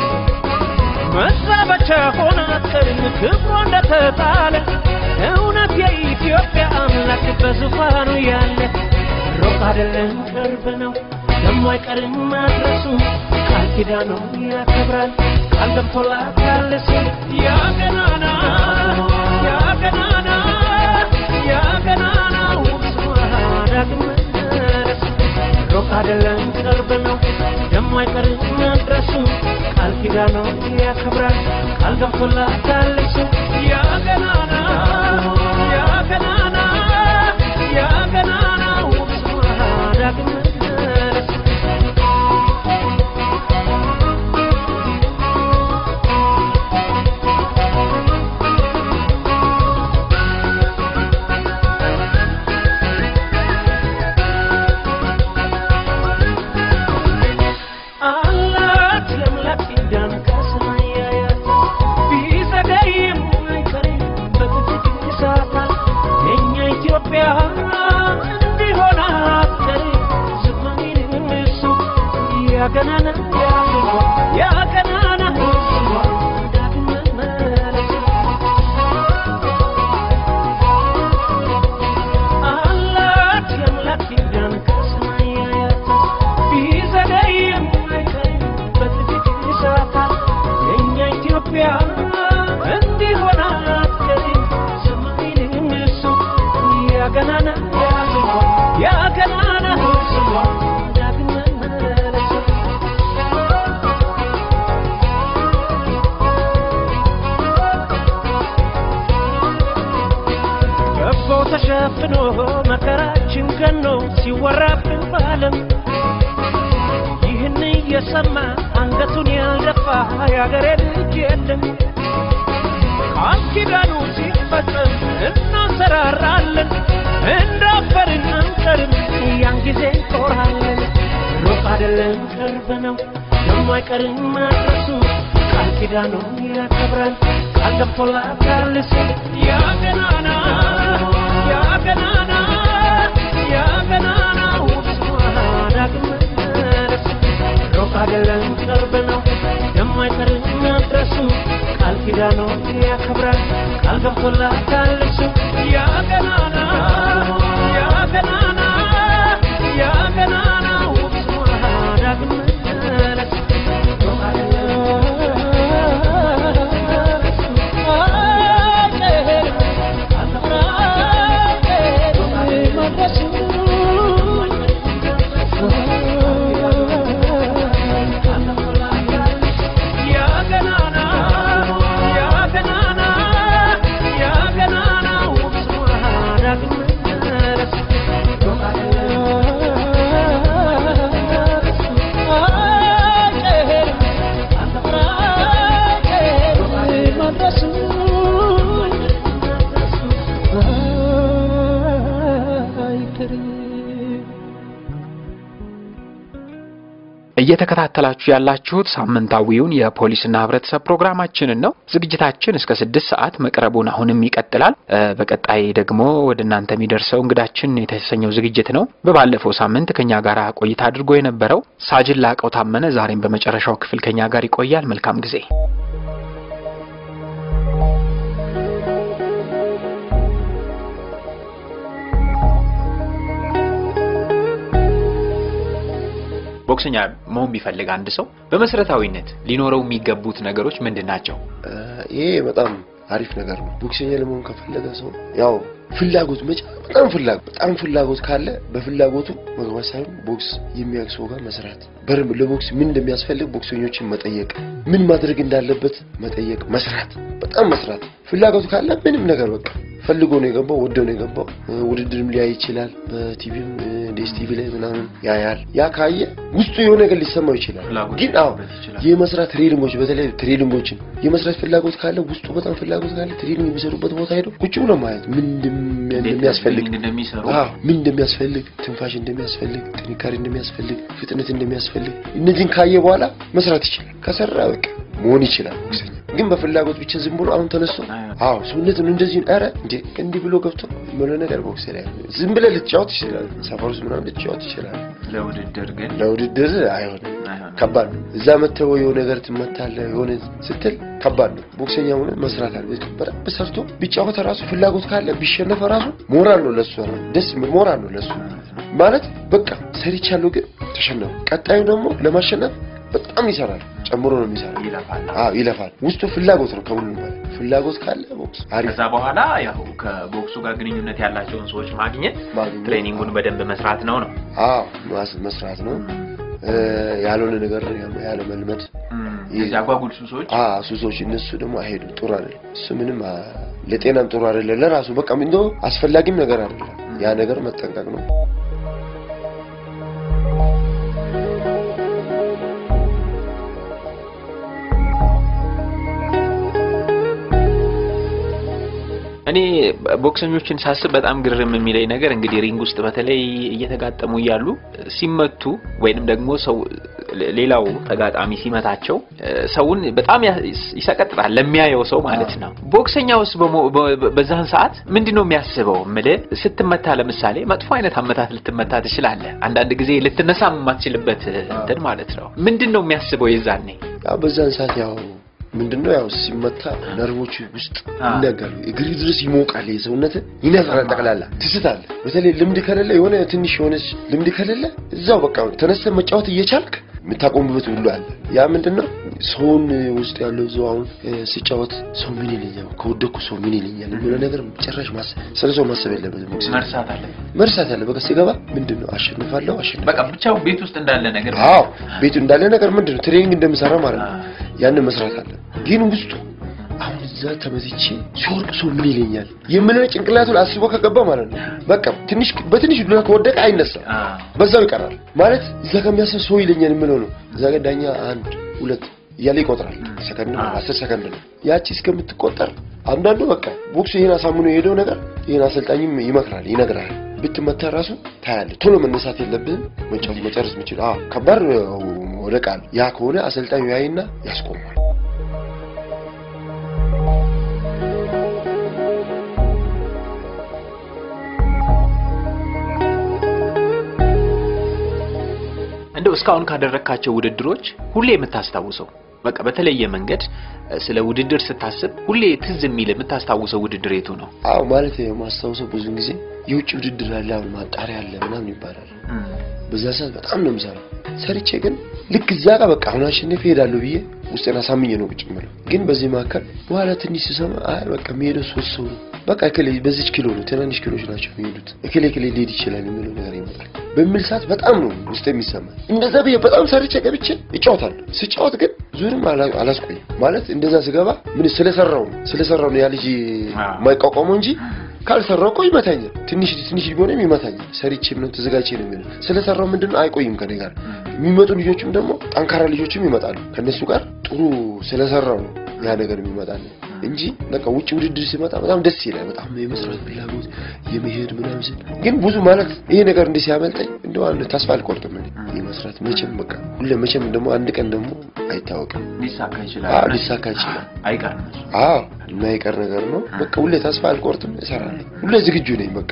መዛበቻ ሆና አትቀርም ክብሯ እንደተጣለ እውነት የኢትዮጵያ አምላክ በዙፋኑ ያለ ሩቅ አይደለም ቅርብ ነው ደሞ አይቀርም ማድረሱ ቃል ኪዳኑ ያከብራል ቃል ገብቶላታል እሱ ያ ገናና ያ ገናና ያ ገናናው ስሟ ዳግም መመለስ ሩቅ አይደለም ቅርብ ነው ደሞ አይቀርም መድረሱ ቃል ኪዳኑ ያከብራል ቃል ገብቶላታል እሱ ያ ገናና ያ ገናና ያ ገናናው ስሟ ዳግም መመለስ አላት የአምላክ ኪዳን ከሰማይ ያያት ቢዘገይም አይቀርም በጥቂት ይሳታል የእኛ ኢትዮጵያ እንዲሆን አትቀርም ዝማሬንም እሱ ያገናና ያገናና ዳግም መመለስ አላት የአምላክ ኪዳን ከሰማይ ያያት ቢዘገይም አይቀርም በጥቂት ይሳታል የእኛ ኢትዮጵያ እንዲሆን አትቀርም ሰማይንም እሱ ያገናና ያገናና ዳግም መመለስ ገቦ ተሸፍኖ መከራችን ገኖ ሲወራብን ባለም ይህን እየሰማ አንገቱን ያልደፋ የአገሬ ልጅ የለም። ቃል ኪዳኑ ሲፈጸም እናንሰራራለን፣ እንዳፈርን አንቀርም፣ ያን ጊዜ እንኮራለን። ሩቅ አይደለም ቅርብ ነው፣ ደሞ አይቀርም ማድረሱ ቃል ኪዳኑ ያከብራል፣ ቃል ገብቶላታል እሱ ያ ገናና ያ ገናና ያ ገናናው ስሟ ዳግም መመለስ ሩቅ አይደለም ቅርብ ነው ደሞ አይቀርም መድረሱ ቃል ኪዳኑ ያከብራል ቃል ገብቶላታል እሱ ያ ገናና ያ ገናና ያ ገናናው ስሟ ዳግም መመለስ ሩቅ አይደለም እየተከታተላችሁ ያላችሁት ሳምንታዊውን የፖሊስና ሕብረተሰብ ፕሮግራማችንን ነው። ዝግጅታችን እስከ ስድስት ሰዓት መቅረቡን አሁንም ይቀጥላል። እ በቀጣይ ደግሞ ወደ እናንተ የሚደርሰው እንግዳችን የተሰኘው ዝግጅት ነው። በባለፈው ሳምንት ከኛ ጋር ቆይታ አድርጎ የነበረው ሳጅን ላቀው ታመነ ዛሬም በመጨረሻው ክፍል ከኛ ጋር ይቆያል። መልካም ጊዜ። ቦክሰኛ መሆን ቢፈልግ አንድ ሰው በመሰረታዊነት ሊኖረው የሚገቡት ነገሮች ምንድን ናቸው? ይሄ በጣም አሪፍ ነገር ነው። ቦክሰኛ ለመሆን ከፈለገ ሰው ያው ፍላጎት መጫ በጣም ፍላጎት በጣም ፍላጎት ካለ በፍላጎቱ መግባት ሳይሆን ቦክስ የሚያውቅ ሰው ጋር መስራት በደንብ ለቦክስ ምን እንደሚያስፈልግ ቦክሰኞችን መጠየቅ፣ ምን ማድረግ እንዳለበት መጠየቅ፣ መስራት፣ በጣም መስራት። ፍላጎቱ ካለ ምንም ነገር በቃ ፈልጎ ነው የገባው፣ ወደው ነው የገባው። ውድድርም ሊያይ ይችላል። በቲቪም ዴስ ቲቪ ላይ ምናምን ያያል። ያ ካየ ውስጡ የሆነ ነገር ሊሰማው ይችላል። ግን አዎ የመስራት ትሬኒንጎች፣ በተለይ ትሬኒንጎችን የመስራት ፍላጎት ካለ ውስጡ በጣም ፍላጎት ካለ ትሬኒንግ የሚሰሩበት ቦታ ሄዶ ቁጭ ብሎ ማየት ምን እንደሚያስፈልግ አዎ ምን እንደሚያስፈልግ፣ ትንፋሽ እንደሚያስፈልግ፣ ጥንካሬ እንደሚያስፈልግ፣ ፍጥነት እንደሚያስፈልግ እነዚህን ካየ በኋላ መስራት ይችላል። ከሰራ በቃ መሆን ይችላል ቦክሰኛ። ግን በፍላጎት ብቻ ዝም ብሎ አሁን ተነስቶ አዎ ሰውነትን እንደዚህ ኧረ እንዴ እንዲህ ብሎ ገብቶ ምን ነገር ቦክስ ላይ ዝም ብለህ ልትጫወት ይችላል። ሰፈር ውስጥ ምናምን ልትጫወት ይችላል። ለውድድር ግን ለውድድር አይሆንም፣ ከባድ ነው። እዛ መተው የሆነ ነገር ትመታለህ የሆነ ስትል ከባድ ነው። ቦክሰኛ ሆነ መስራት አለ በደንብ ሰርቶ ቢጫወት ራሱ ፍላጎት ካለ ቢሸነፈ ራሱ ሞራል ነው ለሱ ደስ የሚል ሞራል ነው ለሱ ማለት በቃ ሰርቻለሁ ግን ተሸነፉ። ቀጣዩ ደግሞ ለማሸነፍ በጣም ይሰራል። ጨምሮ ነው የሚሰራው። ይለፋል። አዎ ይለፋል። ውስጡ ፍላጎት ነው ከሁሉም በላይ ፍላጎት ካለ ቦክስ አሪፍ። ከዛ በኋላ ያው ከቦክሱ ጋር ግንኙነት ያላቸውን ሰዎች ማግኘት ማግኘት፣ ትሬኒንጉን በደንብ መስራት ነው ነው። አዎ መስራት ነው። ያልሆነ ነገር ያለ መልመድ እዚህ አጓጉል ሱሶች አዎ ሱሶች እነሱ ደግሞ አይሄዱም። ጥሩ አይደለም። እሱ ምንም ለጤናም ጥሩ አይደለም። ለራሱ በቃ እንደው አስፈላጊም ነገር አይደለም። ያ ነገር መጠንቀቅ ነው። እኔ ቦክሰኞችን ሳስብ በጣም ግርም የሚለኝ ነገር እንግዲህ ሪንግ ውስጥ በተለይ እየተጋጠሙ እያሉ ሲመቱ ወይንም ደግሞ ሰው ሌላው ተጋጣሚ ሲመታቸው ሰውን በጣም ይሰቀጥጣል ለሚያየው ሰው ማለት ነው። ቦክሰኛ ውስጥ በዛን ሰዓት ምንድን ነው የሚያስበው? እምልህ ስትመታ ለምሳሌ መጥፎ አይነት አመታት ልትመታ ትችላለህ። አንዳንድ ጊዜ ልትነሳ የማትችልበት እንትን ማለት ነው። ምንድን ነው የሚያስበው የዛኔ? ያው በዛን ሰዓት ያው ምንድነው ያው ሲመታ ነርቮች ውስጥ ይነጋሉ። እግር ድረስ ይሞቃል፣ የሰውነት ይነዝራል፣ ጠቅላላ ትስታለ። በተለይ ልምድ ከሌለ የሆነ ትንሽ የሆነች ልምድ ከሌለ እዛው በቃ ተነስተህ መጫወት እየቻልክ የምታቆምበት ሁሉ አለ። ያ ምንድነው ሰውን ውስጥ ያለው እዛው አሁን ሲጫወት ሰው ምን ይለኛል፣ ከወደኩ ሰው ምን ይለኛል የሚለው ነገር ጭራሽ ማሰብ ስለ ሰው ማሰብ የለበትም። መርሳት አለ መርሳት አለ። በቃ ሲገባ ምንድነው አሸንፋለሁ፣ አሸንፋለሁ በቃ ብቻው ቤት ውስጥ እንዳለ ነገር አዎ፣ ቤቱ እንዳለ ነገር ምንድነው ትሬኒንግ እንደምሰራ ማለት ነው። ያንን መስራት አለ። ግን ውስጡ አሁን እዛ ተመትቼ ሲወርቅ ሰው ምን ይለኛል የምለው ጭንቅላቱ አስቦ ከገባ ማለት ነው በቃ ትንሽ በትንሽ ዱላ ከወደቀ አይነሳም፣ በዛው ይቀራል ማለት እዛ ከሚያስብ ሰው ይለኛል የምለው ነው። እዛ ጋር ዳኛ አንድ ሁለት እያለ ይቆጥራል። ሰከንድ ነው አስር ሰከንድ ነው ያቺ እስከምትቆጠር አንዳንዱ በቃ ቦክሱ ይሄን አሳምኖ የሄደው ነገር ይሄን አሰልጣኝም ይመክራል፣ ይነግራል። ብትመታ ራሱ ታያለህ። ቶሎ መነሳት የለብህም መጫወት መጨረስ የምችል አዎ፣ ከባድ ወደቃል። ያ ከሆነ አሰልጣኙ ያይና ያስቆማል። እንደው እስካሁን ካደረግካቸው ውድድሮች ሁሌ የምታስታውሰው በቃ በተለየ መንገድ ስለ ውድድር ስታስብ ሁሌ ትዝ የሚል የምታስታውሰው ውድድር የቱ ነው? አዎ ማለት የማስታውሰው ብዙን ጊዜ የውጭ ውድድር አለ፣ አሁን ማጣሪያ አለ ምናምን ይባላል። በዛ ሰዓት በጣም ነው የምሰራው። ሰርቼ ግን ልክ እዛ ጋር በቃ አሁን አሸንፌ እሄዳለሁ ብዬ ውስጤን አሳምኜ ነው ቁጭ የምለው። ግን በዚህ መካከል በኋላ ትንሽ ስሰማ አይ በቃ የሚሄደው ሶስት ሰው ነው በቃ እከሌ በዚች ኪሎ ነው ትናንሽ ኪሎች ናቸው የሚሄዱት እከሌ እከሌ ሊሄድ ይችላል የሚለው ነገር ይመጣል በሚል ሰዓት በጣም ነው ውስጥ የሚሰማኝ። እንደዛ ብዬ በጣም ሰርቼ ገብቼ እጫወታለሁ። ስጫወት ግን ዙርም አላስቆይም ማለት እንደዛ ስገባ ምን ስለሰራው ነው ስለሰራው ነው ያ ልጅ የማይቋቋመው እንጂ ካልሰራው እኮ ይመታኛል። ትንሽ ትንሽ ቢሆንም ይመታኛል። ሰርቼ ምንም ተዘጋጅቼ ነው የሚለው ስለሰራው ምንድነው አይቆይም ከኔ ጋር የሚመጡ ልጆችም ደግሞ ጠንካራ ልጆችም ይመጣሉ። ከነሱ ጋር ጥሩ ስለሰራው ነው ያ ነገር የሚመጣል እንጂ በቃ ውጭ ውድድር ሲመጣ በጣም ደስ ይላል። በጣም የመስራት ፍላጎት የመሄድ ምናምን ሲል ግን ብዙ ማለት ይሄ ነገር እንዲህ ሲያመልጠኝ እንደው አንድ ተስፋ አልቆርጥም እኔ የመስራት መቼም በቃ ሁሌ መቼም ደግሞ አንድ ቀን ደግሞ አይታወቅም ሊሳካ ይችላል። አዎ ሊሳካ ይችላል። አይቀርም። አዎ የማይቀር ነገር ነው። በቃ ሁሌ ተስፋ አልቆርጥም፣ እሰራለሁ። ሁሌ ዝግጁ ነኝ በቃ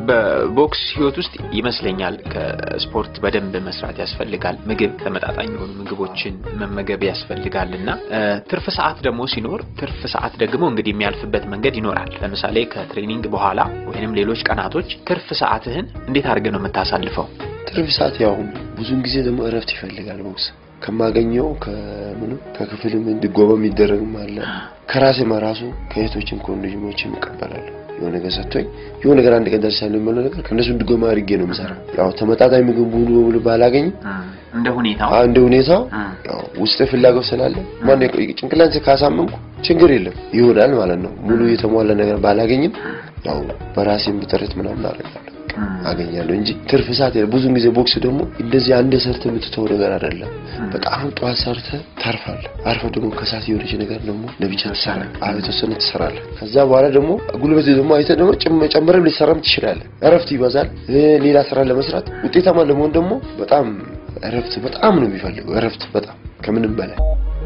በቦክስ ህይወት ውስጥ ይመስለኛል ከስፖርት በደንብ መስራት ያስፈልጋል። ምግብ ተመጣጣኝ የሆኑ ምግቦችን መመገብ ያስፈልጋል እና እ፣ ትርፍ ሰዓት ደግሞ ሲኖር ትርፍ ሰዓት ደግሞ እንግዲህ የሚያልፍበት መንገድ ይኖራል። ለምሳሌ ከትሬኒንግ በኋላ ወይንም ሌሎች ቀናቶች ትርፍ ሰዓትህን እንዴት አድርገህ ነው የምታሳልፈው? ትርፍ ሰዓት ያው ብዙን ጊዜ ደግሞ እረፍት ይፈልጋል ቦክስ ከማገኘው ከምኑ ከክፍልም እንድጎበ የሚደረግም አለ ከራሴ ራሱ ከእህቶችም ከወንድሞችም እቀበላለሁ የሆነ ነገር ሰጥቶኝ የሆነ ነገር አንድ ቀን ደርሳለሁ የሚለው ነገር ከእነሱ እንድጎማ አድርጌ ነው የምሰራው። ያው ተመጣጣኝ ምግብ ሙሉ በሙሉ ባላገኝም እንደ ሁኔታው አዎ፣ እንደ ሁኔታው ያው ውስጥ ፍላጎት ስላለ ማን ጭንቅላቴን ካሳመንኩ ችግር የለም ይሆናል ማለት ነው። ሙሉ የተሟላ ነገር ባላገኝም ያው በራሴም ጥረት ምናምን አደርጋለሁ አገኛለሁ እንጂ ትርፍ ሰዓት የለም። ብዙን ጊዜ ቦክስ ደግሞ እንደዚህ አንድ ሰርተ የምትተው ነገር አይደለም። በቃ አሁን ጠዋት ሰርተ ታርፋለህ። አርፈ ደግሞ ከሰዓት የሆነች ነገር ደግሞ ለብቻ ትሰራለህ። አዎ የተወሰነ ትሰራለህ። ከዛ በኋላ ደግሞ ጉልበት ደግሞ አይተህ ደግሞ ጭም- ጨምረም ሊሰራም ትችላለህ። እረፍት ይበዛል። እ፣ ሌላ ስራ ለመስራት ውጤታማ ለመሆን ደግሞ በጣም እረፍት በጣም ነው የሚፈልገው። እረፍት በጣም ከምንም በላይ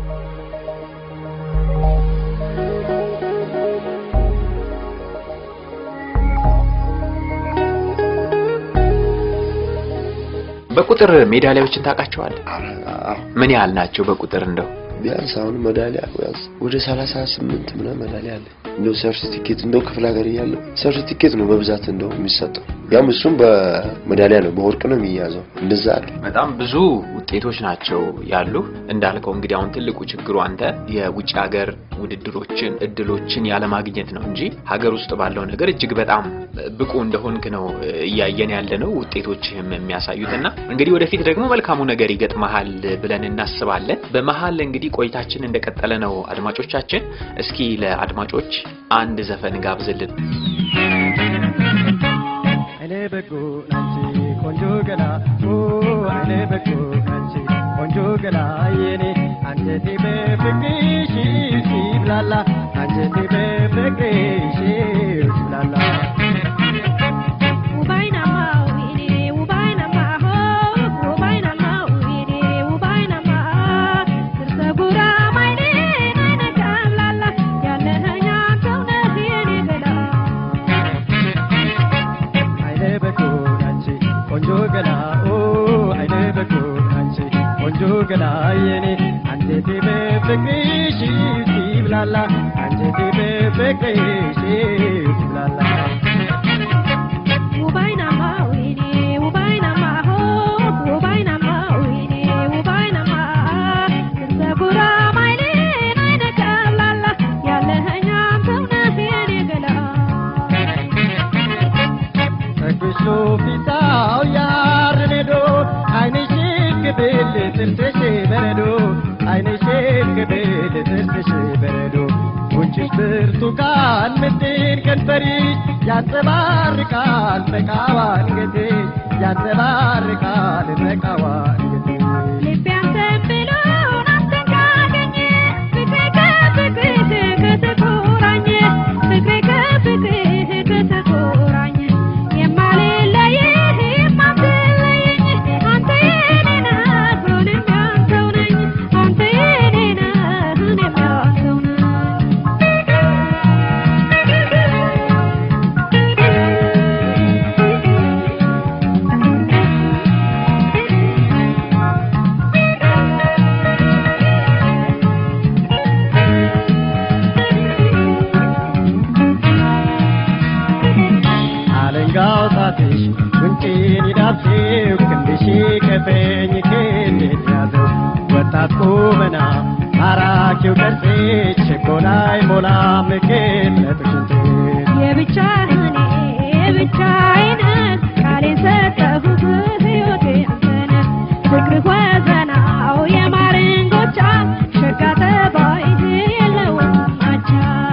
በቁጥር ሜዳሊያዎችን ታውቃቸዋለህ? ምን ያህል ናቸው በቁጥር እንደው? ቢያንስ አሁን ሜዳሊያ ቢያንስ ወደ ሰላሳ ስምንት ምናምን ሜዳሊያ አለ። እንደው ሰርቲፊኬት እንደው ክፍለ ሀገር እያለሁ ሰርቲፊኬት ነው በብዛት እንደው የሚሰጠው። ያም እሱም በሜዳሊያ ነው በወርቅ ነው የሚያዘው። እንደዛ አለ። በጣም ብዙ ውጤቶች ናቸው ያሉ። እንዳልከው እንግዲህ አሁን ትልቁ ችግሩ አንተ የውጭ ሀገር ውድድሮችን እድሎችን ያለማግኘት ነው እንጂ ሀገር ውስጥ ባለው ነገር እጅግ በጣም ብቁ እንደሆንክ ነው እያየን ያለ ነው ውጤቶችህም የሚያሳዩትና እንግዲህ ወደፊት ደግሞ መልካሙ ነገር ይገጥመሃል ብለን እናስባለን። በመሀል እንግዲህ ቆይታችን እንደቀጠለ ነው። አድማጮቻችን እስኪ ለአድማጮች አንድ ዘፈን ጋብዝልን። አይኔ በጎ ናንቺ ቆንጆ ገላ ኦ አይኔ በጎ ናንቺ ቆንጆ ገላ የኔ አንጀቴ በፍቅርሽ ሲብላላ አንጀቴ በፍቅርሽ ሲብላላ አይኔ በጎ ናንቺ ቆንጆ ገላ ኦ አይኔ በጎ ናንቺ ቆንጆ ገላ የኔ አንጀቴ በፍቅርሽ ሲብላላ አንጀቴ በፍቅርሽ ሲብላላ ተኩሶ ፊታው ያርኔዶ አይንሽ ክብል ጥርስሽ በረዶ አይንሽ ክብል ጥርስሽ በረዶ ጉንጭሽ ብርቱካን ምድን ከንፈሪሽ ያንጸባርቃል መቃዋ አንገትሽ ያንጸባርቃል መቃዋ አንገትሽ አለንጋው ጣትሽ ጉንጬን ይዳብሴው ክንድሽ ከፈኝ ክንዴን ያዘው ወጣት ቁመና ማራኪው ቅርጽሽ ችኮላይ ሞላ ምክት ለጥሽንት የብቻህን የብቻዬን ቃሌን ሰጠሁህ ሕይወቴ አንተነህ ፍቅርህ ወዘናው የማርን ጎቻ ሸጋ ጠባይህ የለውም አቻ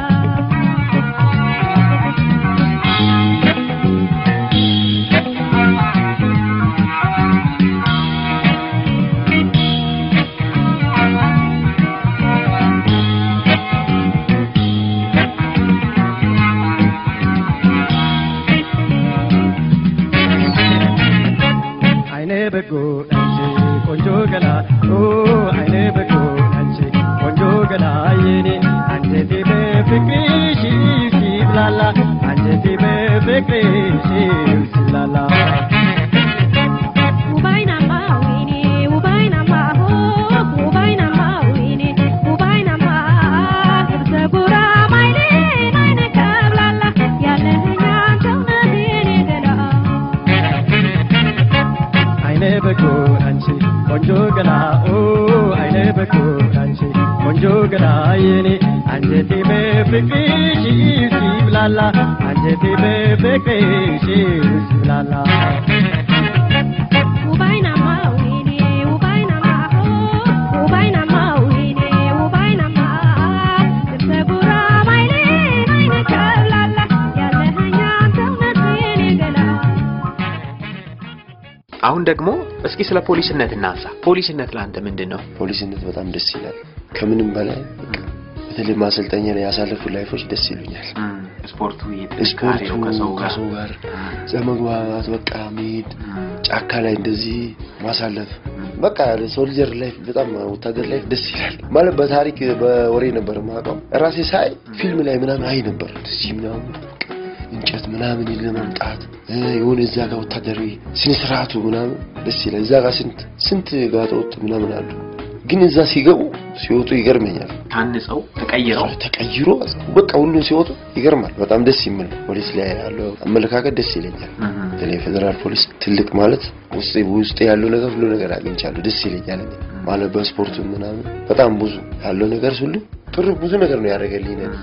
አይኔ በጎ ናንቺ ቆንጆ ገላ ኦ አይኔ በጎ ናንቺ ቆንጆ ገላ የኔ አንጀቴ በፍቅርሽ ሲብላላ አንጀቴ አንጀቴ በፍቅርሽ ሲብላላ ውባይናማ ወይኔ ውባይናማ ሆ ውባይናማ ወይኔ ውባይናማ ግብፀ ጉራ ማይሌን አይነ ከብላላ ያለህኛ አንተው ነህ የኔ ገላ አይነ በጎን አንቺ ቆንጆ ገላ ኦ አይነ በጎን አንቺ ቆንጆ ገላ የኔ አንጀቴ በፍቅርሽ ሲብላላ አንጀቴ በፍቅርሽ ሲብላላ ውባይናማ ወይኔ ውባይናማ ሆ ውባይናማ ወይኔ ውባይናማ ግብፀ ጉራ ማይሌን አይነ ከብላላ ያለህኛ አንተው ነህ የኔ ገላ አሁን ደግሞ እስኪ ስለ ፖሊስነት እናንሳ። ፖሊስነት ለአንተ ምንድን ነው? ፖሊስነት በጣም ደስ ይላል። ከምንም በላይ በቃ በተለይ ማሰልጠኛ ላይ ያሳለፉ ላይፎች ደስ ይሉኛል። ስፖርቱ ስፖርቱ ከሰው ጋር ዘመግባባት በቃ መሄድ ጫካ ላይ እንደዚህ ማሳለፍ በቃ ሶልጀር ላይፍ በጣም ወታደር ላይፍ ደስ ይላል። ማለት በታሪክ በወሬ ነበር የማውቀው ራሴ ሳይ ፊልም ላይ ምናምን አይ ነበር እንደዚህ ምናምን በቃ እንጨት ምናምን ለመምጣት የሆነ እዛ ጋር ወታደራዊ ስነ ስርዓቱ ምናምን ደስ ይላል። እዛ ጋር ስንት ስንት ጋጠወጥ ምናምን አሉ፣ ግን እዛ ሲገቡ ሲወጡ ይገርመኛል። ታንጸው ተቀይረው ተቀይሮ በቃ ሁሉም ሲወጡ ይገርማል። በጣም ደስ የሚል ፖሊስ ላይ ያለው አመለካከት ደስ ይለኛል። በተለይ ፌዴራል ፖሊስ ትልቅ ማለት ውስጥ ውስጥ ያለው ነገር ሁሉ ነገር አግኝቻለሁ። ደስ ይለኛል እኔ ማለት በስፖርቱ ምናምን በጣም ብዙ ያለው ነገር ሁሉ ጥሩ ብዙ ነገር ነው ያደረገልኝ ነኝ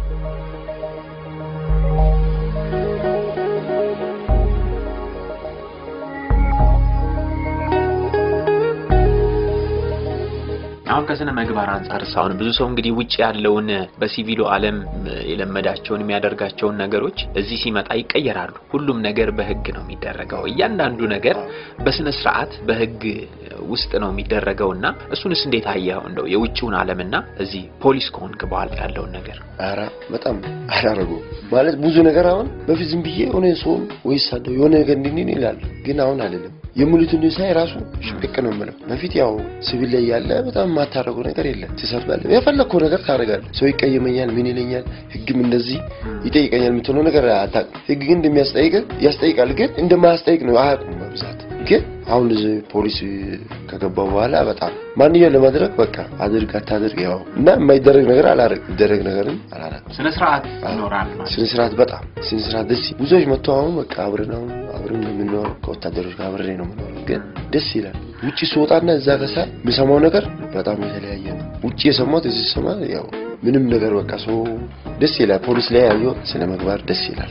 አሁን ከስነ ምግባር አንጻር አሁን ብዙ ሰው እንግዲህ ውጭ ያለውን በሲቪሉ ዓለም የለመዳቸውን የሚያደርጋቸውን ነገሮች እዚህ ሲመጣ ይቀየራሉ። ሁሉም ነገር በህግ ነው የሚደረገው። እያንዳንዱ ነገር በስነ ስርዓት በህግ ውስጥ ነው የሚደረገውና እሱንስ እንዴት አየኸው? እንደው የውጭውን ዓለምና እዚህ ፖሊስ ከሆንክ በኋላ ያለውን ነገር ኧረ በጣም አላረገውም ማለት ብዙ ነገር አሁን በፊት ዝም ብዬ የሆነ ሰውን ወይስ አለው የሆነ ነገር እንዲህ ይላሉ፣ ግን አሁን አይደለም የሙሉትን ሳይ ራሱ ሽቅቅ ነው የምለው። በፊት ያው ሲቪል ላይ ያለ በጣም የማታረገው ነገር የለም። ትሰርባለህ፣ የፈለግከው ነገር ታደርጋለህ። ሰው ይቀየመኛል፣ ምን ይለኛል፣ ህግም እንደዚህ ይጠይቀኛል የምትለው ነገር አታውቅም። ህግ ግን እንደሚያስጠይቅ ያስጠይቃል፣ ግን እንደማያስጠይቅ ነው አያውቁም በብዛት ግን አሁን እዚህ ፖሊስ ከገባው በኋላ በጣም ማንኛው ለማድረግ በቃ አድርግ አታድርግ ያው እና የማይደረግ ነገር አላረግ ይደረግ ነገርም አላረግ ስነ ስርዓት ይኖራል ስነ ስርዓት በጣም ስነ ስርዓት ደስ ብዙዎች መጥተው አሁን በቃ አብረን አሁን አብረን ነው የምንኖረው ከወታደሮች ጋር አብሬ ነው የምንኖረው ግን ደስ ይላል ውጭ ስወጣና እዛ ከሳ የምሰማው ነገር በጣም የተለያየ ነው ውጭ የሰማሁት እዚህ ስሰማ ያው ምንም ነገር በቃ ሰው ደስ ይላል ፖሊስ ላይ ያየው ስነ ምግባር ደስ ይላል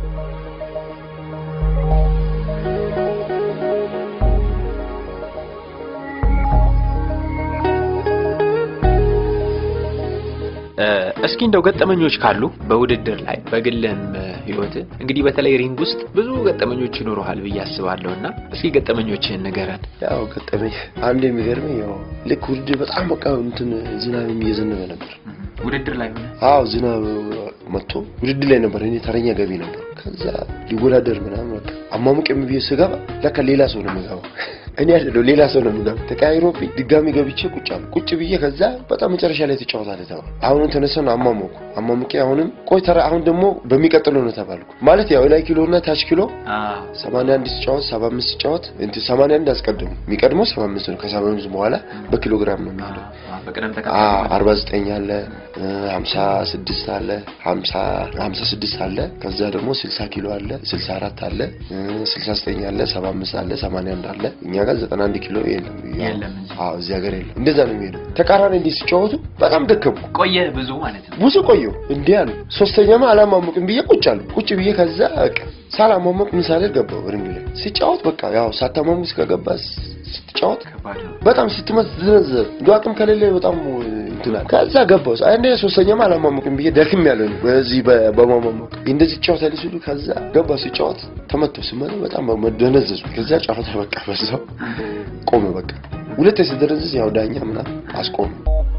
እስኪ እንደው ገጠመኞች ካሉ በውድድር ላይ በግልህም ህይወት እንግዲህ በተለይ ሪንግ ውስጥ ብዙ ገጠመኞች ይኖረሃል ብዬ አስባለሁ እና እስኪ ገጠመኞችህን ንገረን። ያው ገጠመኝ አንድ የሚገርመኝ ያው ልክ ውድድር በጣም በቃ እንትን ዝናብ እየዘነበ ነበር። ውድድር ላይ ሆነ? አዎ ዝናብ መጥቶ ውድድር ላይ ነበር። እኔ ተረኛ ገቢ ነበር። ከዛ ሊወዳደር ምናምን በቃ አሟሙቅ ብዬ ስገባ ለካ ሌላ ሰው ነው የሚገባው። እኔ አይደለሁ ሌላ ሰው ነው የሚገባው። ተቀያይሮብኝ ድጋሚ ገብቼ ቁጭ አልኩ። ቁጭ ብዬ ከዛ በጣም መጨረሻ ላይ ትጫወታለህ ተባልኩ። አሁንም ተነሳን አሟሟኩ። አሟሙቄ አሁንም ቆይ ተራ አሁን ደግሞ በሚቀጥለው ነው ተባልኩ። ማለት ያው ላይ ኪሎ እና ታች ኪሎ ሰማንያ አንድ ሲጫወት ሰባ አምስት ሲጫወት እንትን ሰማንያ አንድ አስቀድሙ የሚቀድመው ሰባ አምስት ነው። ከሰባ አምስት በኋላ በኪሎ ግራም ነው የሚሄደው። በቅደም አርባ ዘጠኝ አለ ሀምሳ ስድስት አለ ሀምሳ ሀምሳ ስድስት አለ ከዛ ደግሞ ስልሳ ኪሎ አለ ስልሳ አራት አለ ስልሳ ዘጠኝ አለ ሰባ አምስት አለ ሰማንያ አንድ አለ እኛ ጋር ዘጠና አንድ ኪሎ የለም የለም አዎ እዚህ ሀገር የለም እንደዛ ነው የሚሄደው ተቃራኒ እንዲህ ሲጫወቱ በጣም ደከምኩ ቆየህ ብዙ ማለት ነው ብዙ ቆየሁ እንዲህ አሉ ሶስተኛማ አላማሙቅም ብዬ ቁጭ አሉ ቁጭ ብዬ ከዛ በቃ ሳላማሙቅ ምን ሳልል ገባሁ ሪንግ ላይ ሲጫወት በቃ ያው ሳታማሙቅ እስከገባ ስትጫወት በጣም ስትመት ትዘነዘር እንደ አቅም ከሌለ በጣም እንትናል ከዛ ገባሁ አንዴ ሶስተኛማ አላማሙቅም ብዬ ደክም ያለ በዚህ በማማሙቅ እንደዚህ ይጫወታል ሲሉ ከዛ ገባ ሲጫወት ተመቶ ስመለ በጣም መደነዘዙ ከዛ ጨዋታ በቃ በዛው ቆመ በቃ ሁለት ስደነዝዝ ያው ዳኛ ምናምን አስቆመ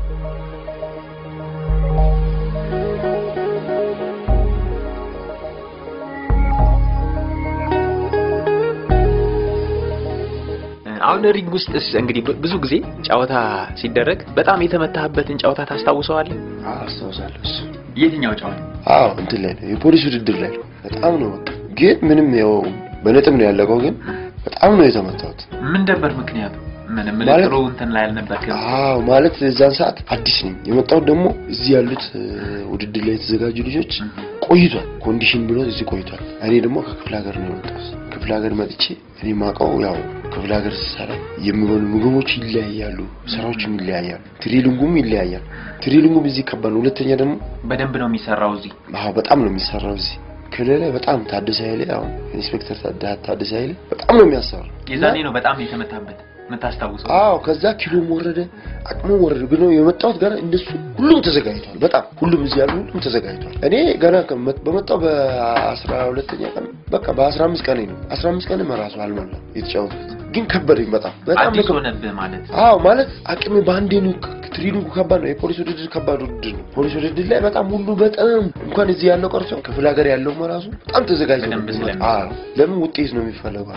አሁን ሪንግ ውስጥ እንግዲህ ብዙ ጊዜ ጨዋታ ሲደረግ በጣም የተመታህበትን ጨዋታ ታስታውሰዋለህ? አስታውሳለሁ። እሱ የትኛው ጨዋታ? አዎ እንትን ላይ ነው የፖሊስ ውድድር ላይ ነው። በጣም ነው በቃ ግን ምንም ያው በነጥብ ነው ያለቀው። ግን በጣም ነው የተመታሁት። ምን ነበር ምክንያቱ? ምንም ማለት- ጥሩ እንትን ላይ አልነበርክም። አዎ ማለት እዛን ሰዓት አዲስ ነኝ የመጣሁት። ደግሞ እዚህ ያሉት እ፣ ውድድር ላይ የተዘጋጁ ልጆች ቆይቷል፣ ኮንዲሽን ብሎ እዚህ ቆይቷል። እኔ ደግሞ ከክፍለ ሀገር ነው የመጣሁት። ክፍለ ሀገር መጥቼ እኔ ማውቀው ያው ክፍለ ሀገር ስሰራ የሚበሉ ምግቦች ይለያያሉ፣ ስራዎችም ይለያያሉ፣ ትሬሊንጉም ይለያያል። ትሬሊንጉም እዚህ ከባድ ነው። ሁለተኛ ደግሞ በደንብ ነው የሚሰራው እዚህ። አዎ በጣም ነው የሚሰራው እዚህ ክልል ላይ በጣም ታደሰ ኃይሌ አሁን ኢንስፔክተር ታደ- ታደሰ ኃይሌ በጣም ነው የሚያሰራው። የዛኔ ነው በጣም የተመታበት የምታስታውሰው? አዎ ከዛ ኪሎም ወረደ፣ አቅሙም ወረደ። ግን የመጣሁት ገና እንደሱ ሁሉም ተዘጋጅቷል። በጣም ሁሉም እዚህ ያሉ ሁሉም ተዘጋጅቷል። እኔ ገና ከመ- በመጣሁ በአስራ ሁለተኛ ቀን በቃ በአስራ አምስት ቀን ነው አስራ አምስት ቀን እራሱ አልሞላም የተጫወትኩት። ግን ከበደኝ በጣም በጣም አዲስ ነው ሆነብህ ማለት አዎ ማለት አቅሜ በአንዴ ነው። ትሬኒንጉ ከባድ ነው። የፖሊስ ውድድር ከባድ ውድድር ነው። ፖሊስ ውድድር ላይ በጣም ሁሉ በጣም እንኳን እዚህ ያለው ቀርቶ ክፍለ ሀገር ያለው ራሱ በጣም ተዘጋጅቶ ነው በደንብ የሚመጣው። ስለሚ- አዎ ለምን ውጤት ነው የሚፈለገው።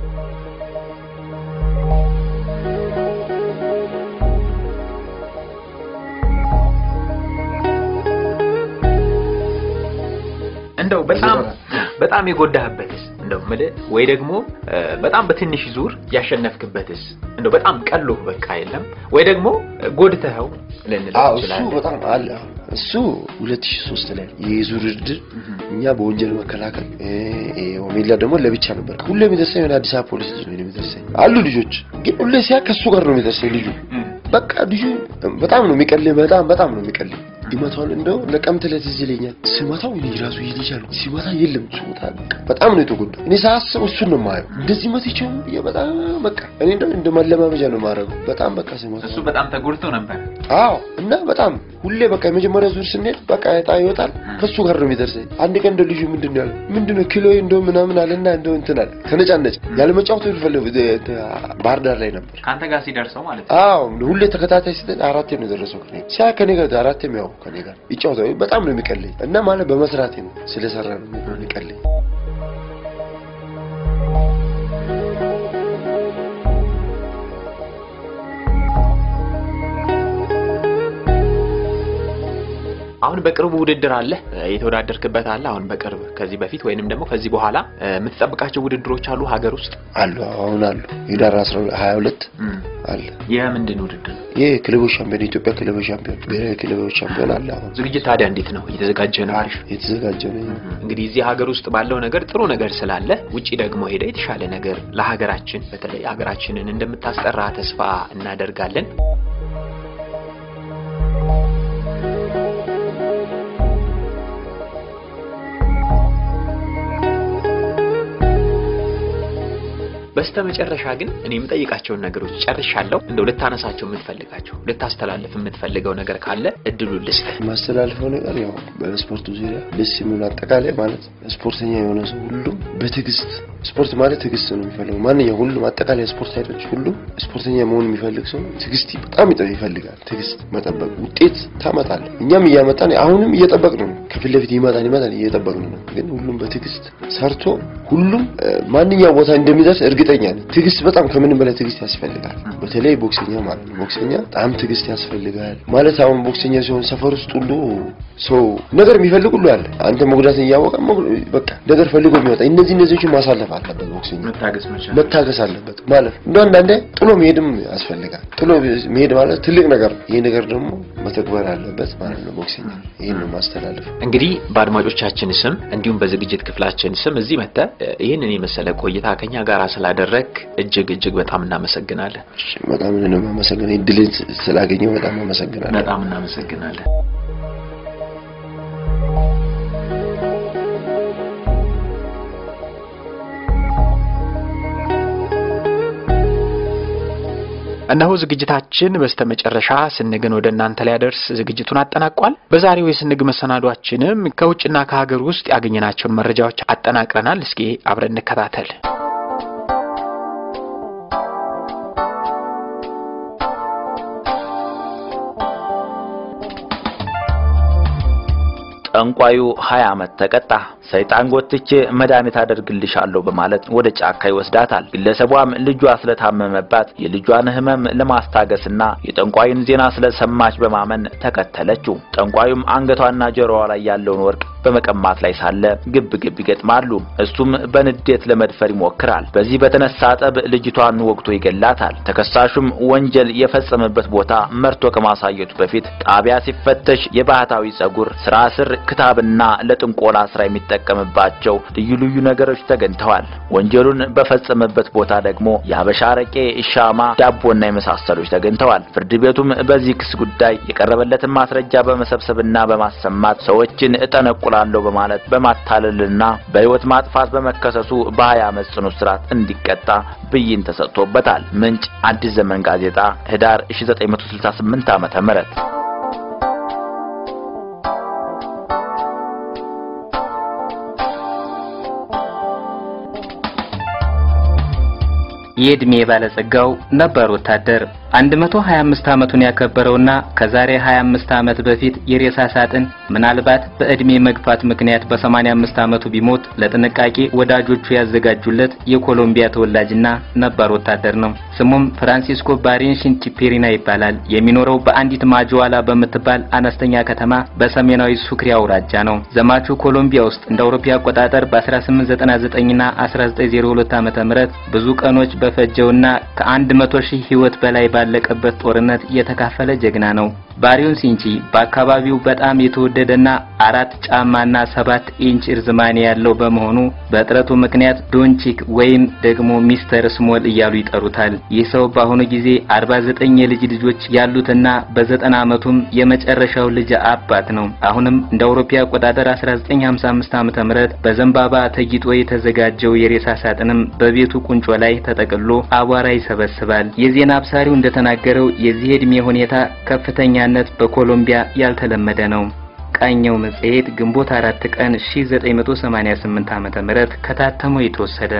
እንደው በጣም በጣም የጎዳህበትስ እንደው ምልህ ወይ ደግሞ እ፣ በጣም በትንሽ ዙር ያሸነፍክበትስ እንደው በጣም ቀሎህ በቃ የለም ወይ ደግሞ እ፣ ጎድተኸው ልንለው አዎ እሱ እንችላለን። በጣም አለ። እሱ 2003 ላይ የዙር ውድድር እኛ በወንጀል መከላከል እ፣ እ፣ ኦሜላ ደግሞ ለብቻ ነበር። ሁሌ የሚደርሰኝ የሆነ አዲስ አበባ ፖሊስ ልጅ ነው የሚደርሰኝ። አሉ ልጆች ግን ሁሌ ሲያ ከሱ ጋር ነው የሚደርሰኝ ልጁ በቃ ልጁ በጣም ነው የሚቀልኝ። በጣም በጣም ነው የሚቀልኝ። ይመታዋል። እንደው ነቀምት ዕለት እዚህ ይለኛል። ስመታው እኔ ራሱ ይልሻል ሲመታ የለም ሱታ በጣም ነው የተጎዳው። እኔ ሳስብ እሱን ነው የማየው። እንደዚህ መትቼው ብዬ በጣም በቃ እኔ እንደው እንደ ማለማመጃ ነው የማደርገው። በጣም በቃ ስመታ እሱ በጣም ተጎድቶ ነበር። አዎ እና በጣም ሁሌ በቃ የመጀመሪያ ዙር ስንሄድ በቃ እጣ ይወጣል ከሱ ጋር ነው የሚደርሰኝ። አንድ ቀን እንደ ልጁ ምንድን ነው ያለው ምንድን ነው ኪሎ እንደው ምናምን አለና እንደው እንትን አለ ተነጫነጭ ያለ መጫወት ይፈልግ ባህር ዳር ላይ ነበር። ከአንተ ጋር ሲደርሰው ማለት ነው። አዎ ሁሌ ተከታታይ ስትል አራቴ ነው የደረሰው ከኔ ሲያ ከኔ ጋር አራቴም ያው ከኔ ጋር ይጫወታል። በጣም ነው የሚቀለኝ እና ማለት በመስራቴ ነው ስለሰራ ነው የሚቀለኝ። አሁን በቅርቡ ውድድር አለ እ፣ የተወዳደርክበት አለ። አሁን በቅርብ ከዚህ በፊት ወይንም ደግሞ ከዚህ በኋላ እ፣ የምትጠብቃቸው ውድድሮች አሉ ሀገር ውስጥ አሉ አሁን አሉ ህዳር 22 አለ። የምንድን ውድድር ነው? ይህ ክለቦች ሻምፒዮን የኢትዮጵያ ክለቦች ሻምፒዮን ብሔራዊ ክለቦች ሻምፒዮን አለ። አሁን ዝግጅት ታዲያ እንዴት ነው? እየተዘጋጀ ነው? አሪፍ የተዘጋጀ ነው። እንግዲህ እዚህ ሀገር ውስጥ ባለው ነገር ጥሩ ነገር ስላለ ውጪ ደግሞ ሄደ የተሻለ ነገር ለሀገራችን በተለይ ሀገራችንን እንደምታስጠራ ተስፋ እናደርጋለን። በስተመጨረሻ ግን እኔ የምጠይቃቸውን ነገሮች ጨርሻለሁ። እንደው ልታነሳቸው የምትፈልጋቸው ልታስተላልፍ የምትፈልገው ነገር ካለ እድሉን ልስጥህ። የማስተላልፈው ነገር ያው በስፖርቱ ዙሪያ ደስ የሚሆን አጠቃላይ ማለት ስፖርተኛ የሆነ ሰው ሁሉም በትዕግስት ስፖርት ማለት ትዕግስት ነው የሚፈልገው። ማንኛውም ሁሉም አጠቃላይ ስፖርት አይነቶች ሁሉም ስፖርተኛ መሆን የሚፈልግ ሰው ትዕግስት በጣም ይጠ- ይፈልጋል። ትዕግስት መጠበቅ ውጤት ታመጣለህ። እኛም እያመጣን አሁንም እየጠበቅን ነው። ከፊት ለፊት ይመጣል ይመጣል እየጠበቅን ነው። ግን ሁሉም በትዕግስት ሰርቶ ሁሉም እ፣ ማንኛውም ቦታ እንደሚደርስ እርግጠኛ ነኝ። ትዕግስት በጣም ከምንም በላይ ትዕግስት ያስፈልጋል። በተለይ ቦክሰኛ ማለት ነው። ቦክሰኛ በጣም ትዕግስት ያስፈልጋል ማለት አሁን ቦክሰኛ ሲሆን ሰፈር ውስጥ ሁሉ ሰው ነገር የሚፈልግ ሁሉ አለ። አንተ መጉዳትን እያወቀ መጉ- በቃ ነገር ፈልጎ የሚወጣ እነዚህ እነዚህዎችን ማሳለፍ አለበት። ቦክሰኛ መታገስ መቻል መታገስ አለበት ማለት እንደ አንዳንዴ ጥሎ መሄድም ያስፈልጋል። ጥሎ መሄድ ማለት ትልቅ ነገር ነው። ይሄ ነገር ደግሞ መተግበር አለበት ማለት ነው። ቦክሰኛ ይሄን ነው ማስተላለፍ እንግዲህ በአድማጮቻችን ስም እንዲሁም በዝግጅት ክፍላችን ስም እዚህ መጥተህ እ፣ ይህንን የመሰለ ቆይታ ከኛ ጋር ስላደረግ እጅግ እጅግ በጣም እናመሰግናለን። በጣም ነው የማመሰግነው። እድልን ስላገኘው በጣም አመሰግናለሁ። በጣም እናመሰግናለን። እነሆ ዝግጅታችን በስተመጨረሻ ስንግን ወደ እናንተ ሊያደርስ ዝግጅቱን አጠናቋል። በዛሬው የስንግ መሰናዷችንም ከውጭና ከሀገር ውስጥ ያገኘናቸውን መረጃዎች አጠናቅረናል። እስኪ አብረን እንከታተል። ጠንቋዩ 20 ዓመት ተቀጣ። ሰይጣን ጎትቼ መድኃኒት አደርግልሻለሁ በማለት ወደ ጫካ ይወስዳታል። ግለሰቧም ልጇ ስለታመመባት የልጇን ሕመም ለማስታገስና የጠንቋዩን ዜና ስለሰማች በማመን ተከተለችው። ጠንቋዩም አንገቷና ጆሮዋ ላይ ያለውን ወርቅ በመቀማት ላይ ሳለ ግብ ግብ ይገጥማሉ። እሱም በንዴት ለመድፈር ይሞክራል። በዚህ በተነሳ ጠብ ልጅቷን ወግቶ ይገላታል። ተከሳሹም ወንጀል የፈጸመበት ቦታ መርቶ ከማሳየቱ በፊት ጣቢያ ሲፈተሽ የባህታዊ ጸጉር፣ ስራ ስር ክታብና ለጥንቆላ ስራ የሚጠቀምባቸው ልዩ ልዩ ነገሮች ተገኝተዋል። ወንጀሉን በፈጸመበት ቦታ ደግሞ የሀበሻ አረቄ፣ ሻማ፣ ዳቦና የመሳሰሎች ተገኝተዋል። ፍርድ ቤቱም በዚህ ክስ ጉዳይ የቀረበለትን ማስረጃ በመሰብሰብና በማሰማት ሰዎችን እጠነቁላለሁ በማለት በማታለልና በሕይወት ማጥፋት በመከሰሱ በሀያ ዓመት ጽኑ እስራት እንዲቀጣ ብይን ተሰጥቶበታል። ምንጭ አዲስ ዘመን ጋዜጣ ህዳር 1968 ዓመተ ምህረት የዕድሜ ባለጸጋው ነባር ወታደር 125 ዓመቱን ያከበረውና ከዛሬ 25 ዓመት በፊት የሬሳ ሳጥን ምናልባት በዕድሜ መግፋት ምክንያት በ85 ዓመቱ ቢሞት ለጥንቃቄ ወዳጆቹ ያዘጋጁለት የኮሎምቢያ ተወላጅና ነባር ወታደር ነው። ስሙም ፍራንሲስኮ ባሬንሺን ቺፔሪና ይባላል። የሚኖረው በአንዲት ማጅዋላ በምትባል አነስተኛ ከተማ በሰሜናዊ ሱክሪ አውራጃ ነው። ዘማቹ ኮሎምቢያ ውስጥ እንደ አውሮፓ አቆጣጠር በ1899ና 1902 ዓመተ ምህረት ብዙ ቀኖች በፈጀውና ከ100 ሺህ ሕይወት በላይ ባለቀበት ጦርነት የተካፈለ ጀግና ነው። ባሪዮን ሲንቺ በአካባቢው በጣም የተወደደና አራት ጫማና ሰባት ኢንች እርዝማኔ ያለው በመሆኑ በጥረቱ ምክንያት ዶንቺክ ወይም ደግሞ ሚስተር ስሞል እያሉ ይጠሩታል። ይህ ሰው በአሁኑ ጊዜ 49 የልጅ ልጆች ያሉትና በዘጠና ዓመቱም የመጨረሻው ልጅ አባት ነው። አሁንም እንደ አውሮፓ አቆጣጠር 1955 ዓመተ ምህረት በዘንባባ ተጊጦ የተዘጋጀው የሬሳ ሳጥንም በቤቱ ቁንጮ ላይ ተጠቅሎ አቧራ ይሰበስባል። የዜና አብሳሪው እንደተናገረው የዚህ ዕድሜ ሁኔታ ከፍተኛነት በኮሎምቢያ ያልተለመደ ነው። ቃኘው መጽሔት ግንቦት አራት ቀን 1988 ዓመተ ምህረት ከታተመው የተወሰደ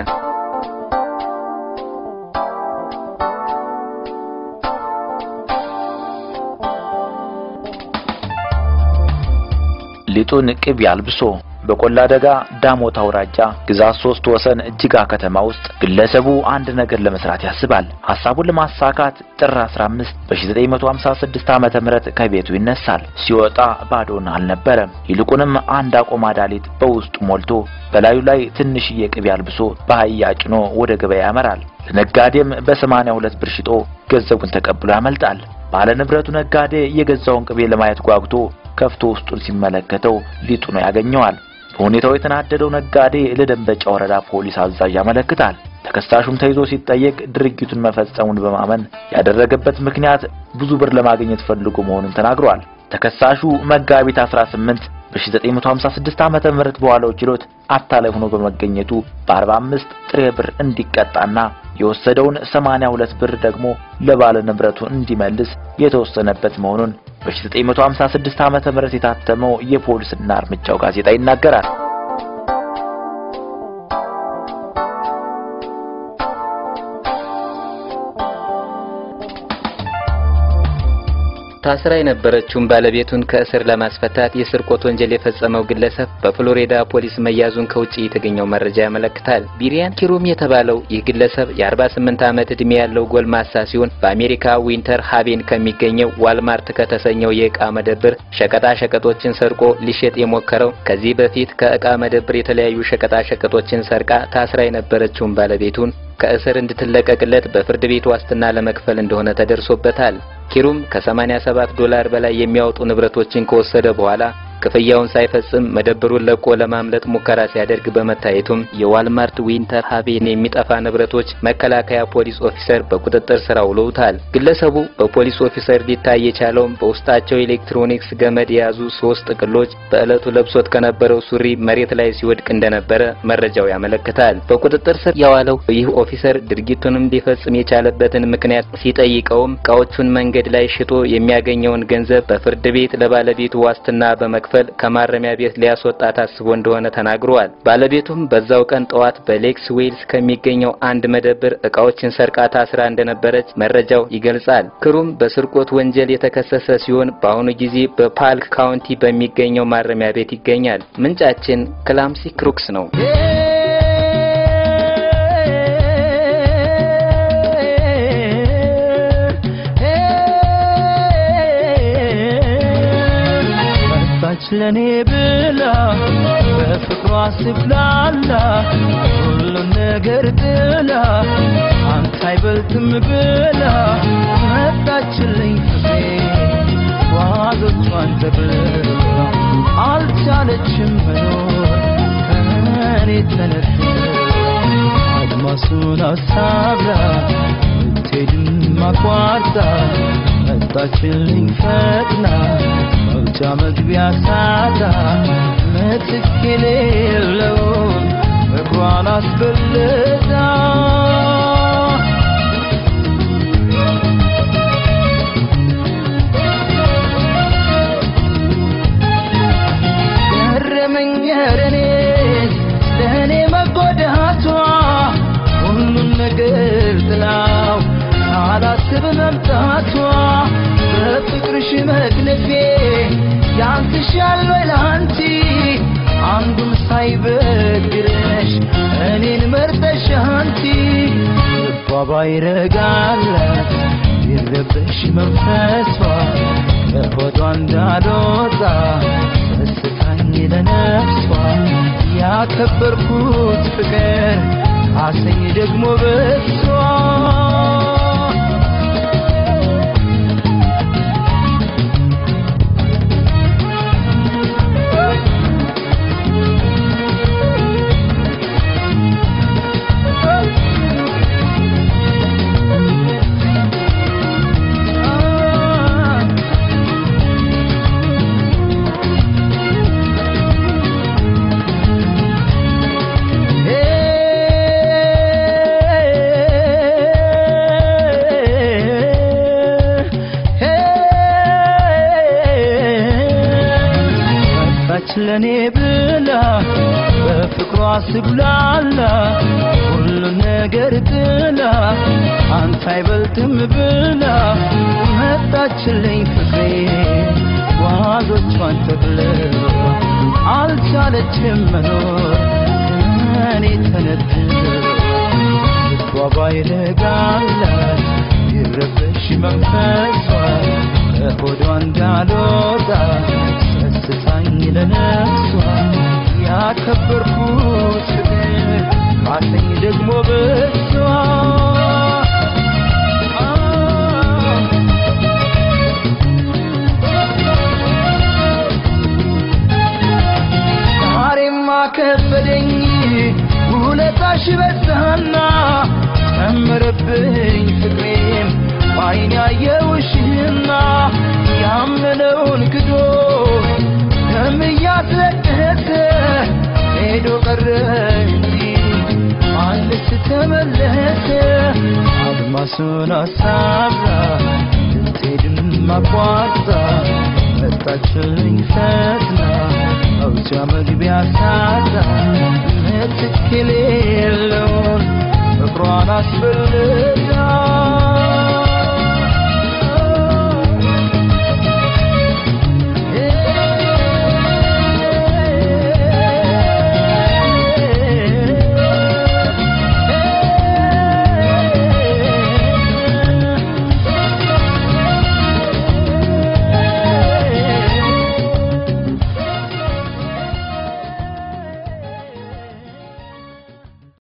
ሊጡን ቅቤ አልብሶ በቆላ ደጋ ዳሞት አውራጃ ግዛት ሶስት ወሰን እጅጋ ከተማ ውስጥ ግለሰቡ አንድ ነገር ለመስራት ያስባል። ሐሳቡን ለማሳካት ጥር 15 በ1956 ዓመተ ምህረት ከቤቱ ይነሳል። ሲወጣ ባዶን አልነበረም። ይልቁንም አንድ አቆማዳ ሊጥ በውስጡ ሞልቶ በላዩ ላይ ትንሽዬ ቅቤ አልብሶ በአህያ ጭኖ ወደ ገበያ ያመራል። ለነጋዴም በሰማንያ ሁለት ብር ሽጦ ገንዘቡን ተቀብሎ ያመልጣል። ባለ ንብረቱ ነጋዴ የገዛውን ቅቤ ለማየት ጓጉቶ ከፍቶ ውስጡን ሲመለከተው ሊጡ ነው ያገኘዋል። በሁኔታው የተናደደው ነጋዴ ለደንበጫ ወረዳ ፖሊስ አዛዥ ያመለክታል። ተከሳሹም ተይዞ ሲጠየቅ ድርጊቱን መፈጸሙን በማመን ያደረገበት ምክንያት ብዙ ብር ለማግኘት ፈልጎ መሆኑን ተናግሯል። ተከሳሹ መጋቢት 18 በ1956 ዓመተ ምህረት በዋለው ችሎት አታላይ ሆኖ በመገኘቱ በ45 ጥሬ ብር እንዲቀጣና የወሰደውን 82 ብር ደግሞ ለባለ ንብረቱ እንዲመልስ የተወሰነበት መሆኑን በ1956 ዓመተ ምህረት የታተመው የፖሊስና እርምጃው ጋዜጣ ይናገራል። ታስራ የነበረችውን ባለቤቱን ከእስር ለማስፈታት የስርቆት ወንጀል የፈጸመው ግለሰብ በፍሎሪዳ ፖሊስ መያዙን ከውጭ የተገኘው መረጃ ያመለክታል። ቢሪያን ኪሩም የተባለው ይህ ግለሰብ የ48 ዓመት ዕድሜ ያለው ጎልማሳ ሲሆን በአሜሪካ ዊንተር ሃቬን ከሚገኘው ዋልማርት ከተሰኘው የዕቃ መደብር ሸቀጣ ሸቀጦችን ሰርቆ ሊሸጥ የሞከረው ከዚህ በፊት ከዕቃ መደብር የተለያዩ ሸቀጣ ሸቀጦችን ሰርቃ ታስራ የነበረችውን ባለቤቱን ከእስር እንድትለቀቅለት በፍርድ ቤት ዋስትና ለመክፈል እንደሆነ ተደርሶበታል። ኪሩም ከ87 ዶላር በላይ የሚያወጡ ንብረቶችን ከወሰደ በኋላ ክፍያውን ሳይፈጽም መደብሩን ለቆ ለማምለጥ ሙከራ ሲያደርግ በመታየቱም የዋልማርት ዊንተር ሃቬን የሚጠፋ ንብረቶች መከላከያ ፖሊስ ኦፊሰር በቁጥጥር ስር አውለውታል። ግለሰቡ በፖሊስ ኦፊሰር ሊታይ የቻለውም በውስጣቸው ኤሌክትሮኒክስ ገመድ የያዙ ሶስት ጥቅሎች በዕለቱ ለብሶት ከነበረው ሱሪ መሬት ላይ ሲወድቅ እንደነበረ መረጃው ያመለክታል። በቁጥጥር ስር የዋለው ይህ ኦፊሰር ድርጊቱንም ሊፈጽም የቻለበትን ምክንያት ሲጠይቀውም እቃዎቹን መንገድ ላይ ሽጦ የሚያገኘውን ገንዘብ በፍርድ ቤት ለባለቤቱ ዋስትና በመክፈል በመክፈል ከማረሚያ ቤት ሊያስወጣት አስቦ እንደሆነ ተናግረዋል። ባለቤቱም በዛው ቀን ጠዋት በሌክስ ዌልስ ከሚገኘው አንድ መደብር እቃዎችን ሰርቃ ታስራ እንደነበረች መረጃው ይገልጻል። ክሩም በስርቆት ወንጀል የተከሰሰ ሲሆን በአሁኑ ጊዜ በፓልክ ካውንቲ በሚገኘው ማረሚያ ቤት ይገኛል። ምንጫችን ክላምሲ ክሩክስ ነው። መጣች ለኔ ብላ በፍቅሯ ስብላላ ሁሉን ነገር ጥላ አንተ አይበልጥም ብላ መጣችልኝ ፍቅሬ ዋዞቿን ተብላ አልቻለችም መኖር ከእኔ ተነጥላ አድማሱን አሳብራ ብትሄድም አቋርጣ መጣችልኝ ፈጥና መውጫ መግቢያ ሳጣ ምትክ የሌለውን እግሯን አስበልጣ ገረመኝ እኔ ለእኔ መጎዳቷ ሁሉን ነገር ጥላው ሳላስብ መምጣቷ በፍቅርሽ መክነፌ ያንስሻል ወይ ላንቺ አንዱም ሳይበግረሽ እኔን መርጠሽ አንቺ ልቧ ባይረጋላት ይረበሽ መንፈሷ ከሆዷ እንዳልወጣ ሰስታኝ ለነፍሷ ያከበርኩት ፍቅር አሰኝ ደግሞ በሷ መጣች ለኔ ብላ በፍቅሯ ስብላላ ሁሉን ነገር ጥላ አንተ አይበልጥም ብላ መጣችልኝ ፍቅሬ ጓዞቿን ተብላ አልቻለችም መኖር እኔ ተነጥላ ልቧ ባይረጋላት ይረበሽ መንፈሷ ከሆዷ እንዳልወጣ ሰስታኝ ለነፍሷ ያከበርኩት ፍቅር ካሰኝ ደግሞ በሷ ዛሬማ ከበደኝ ውለታሽ በዛና ጨመረብኝ ፍቅሬም በዓይኔ ያየውሽና ያመነውን ክዶ ደም እያስለቀሰ ሄዶ ቀረ እንጂ ማንስ ተመለሰ አድማሱን አሳብራ ልትሄድም አቋርጣ መጣችልኝ ፈጥና መውጫ መግቢያ ሳጣ ምትክ የሌለውን ፍቅሯን አስበልጣ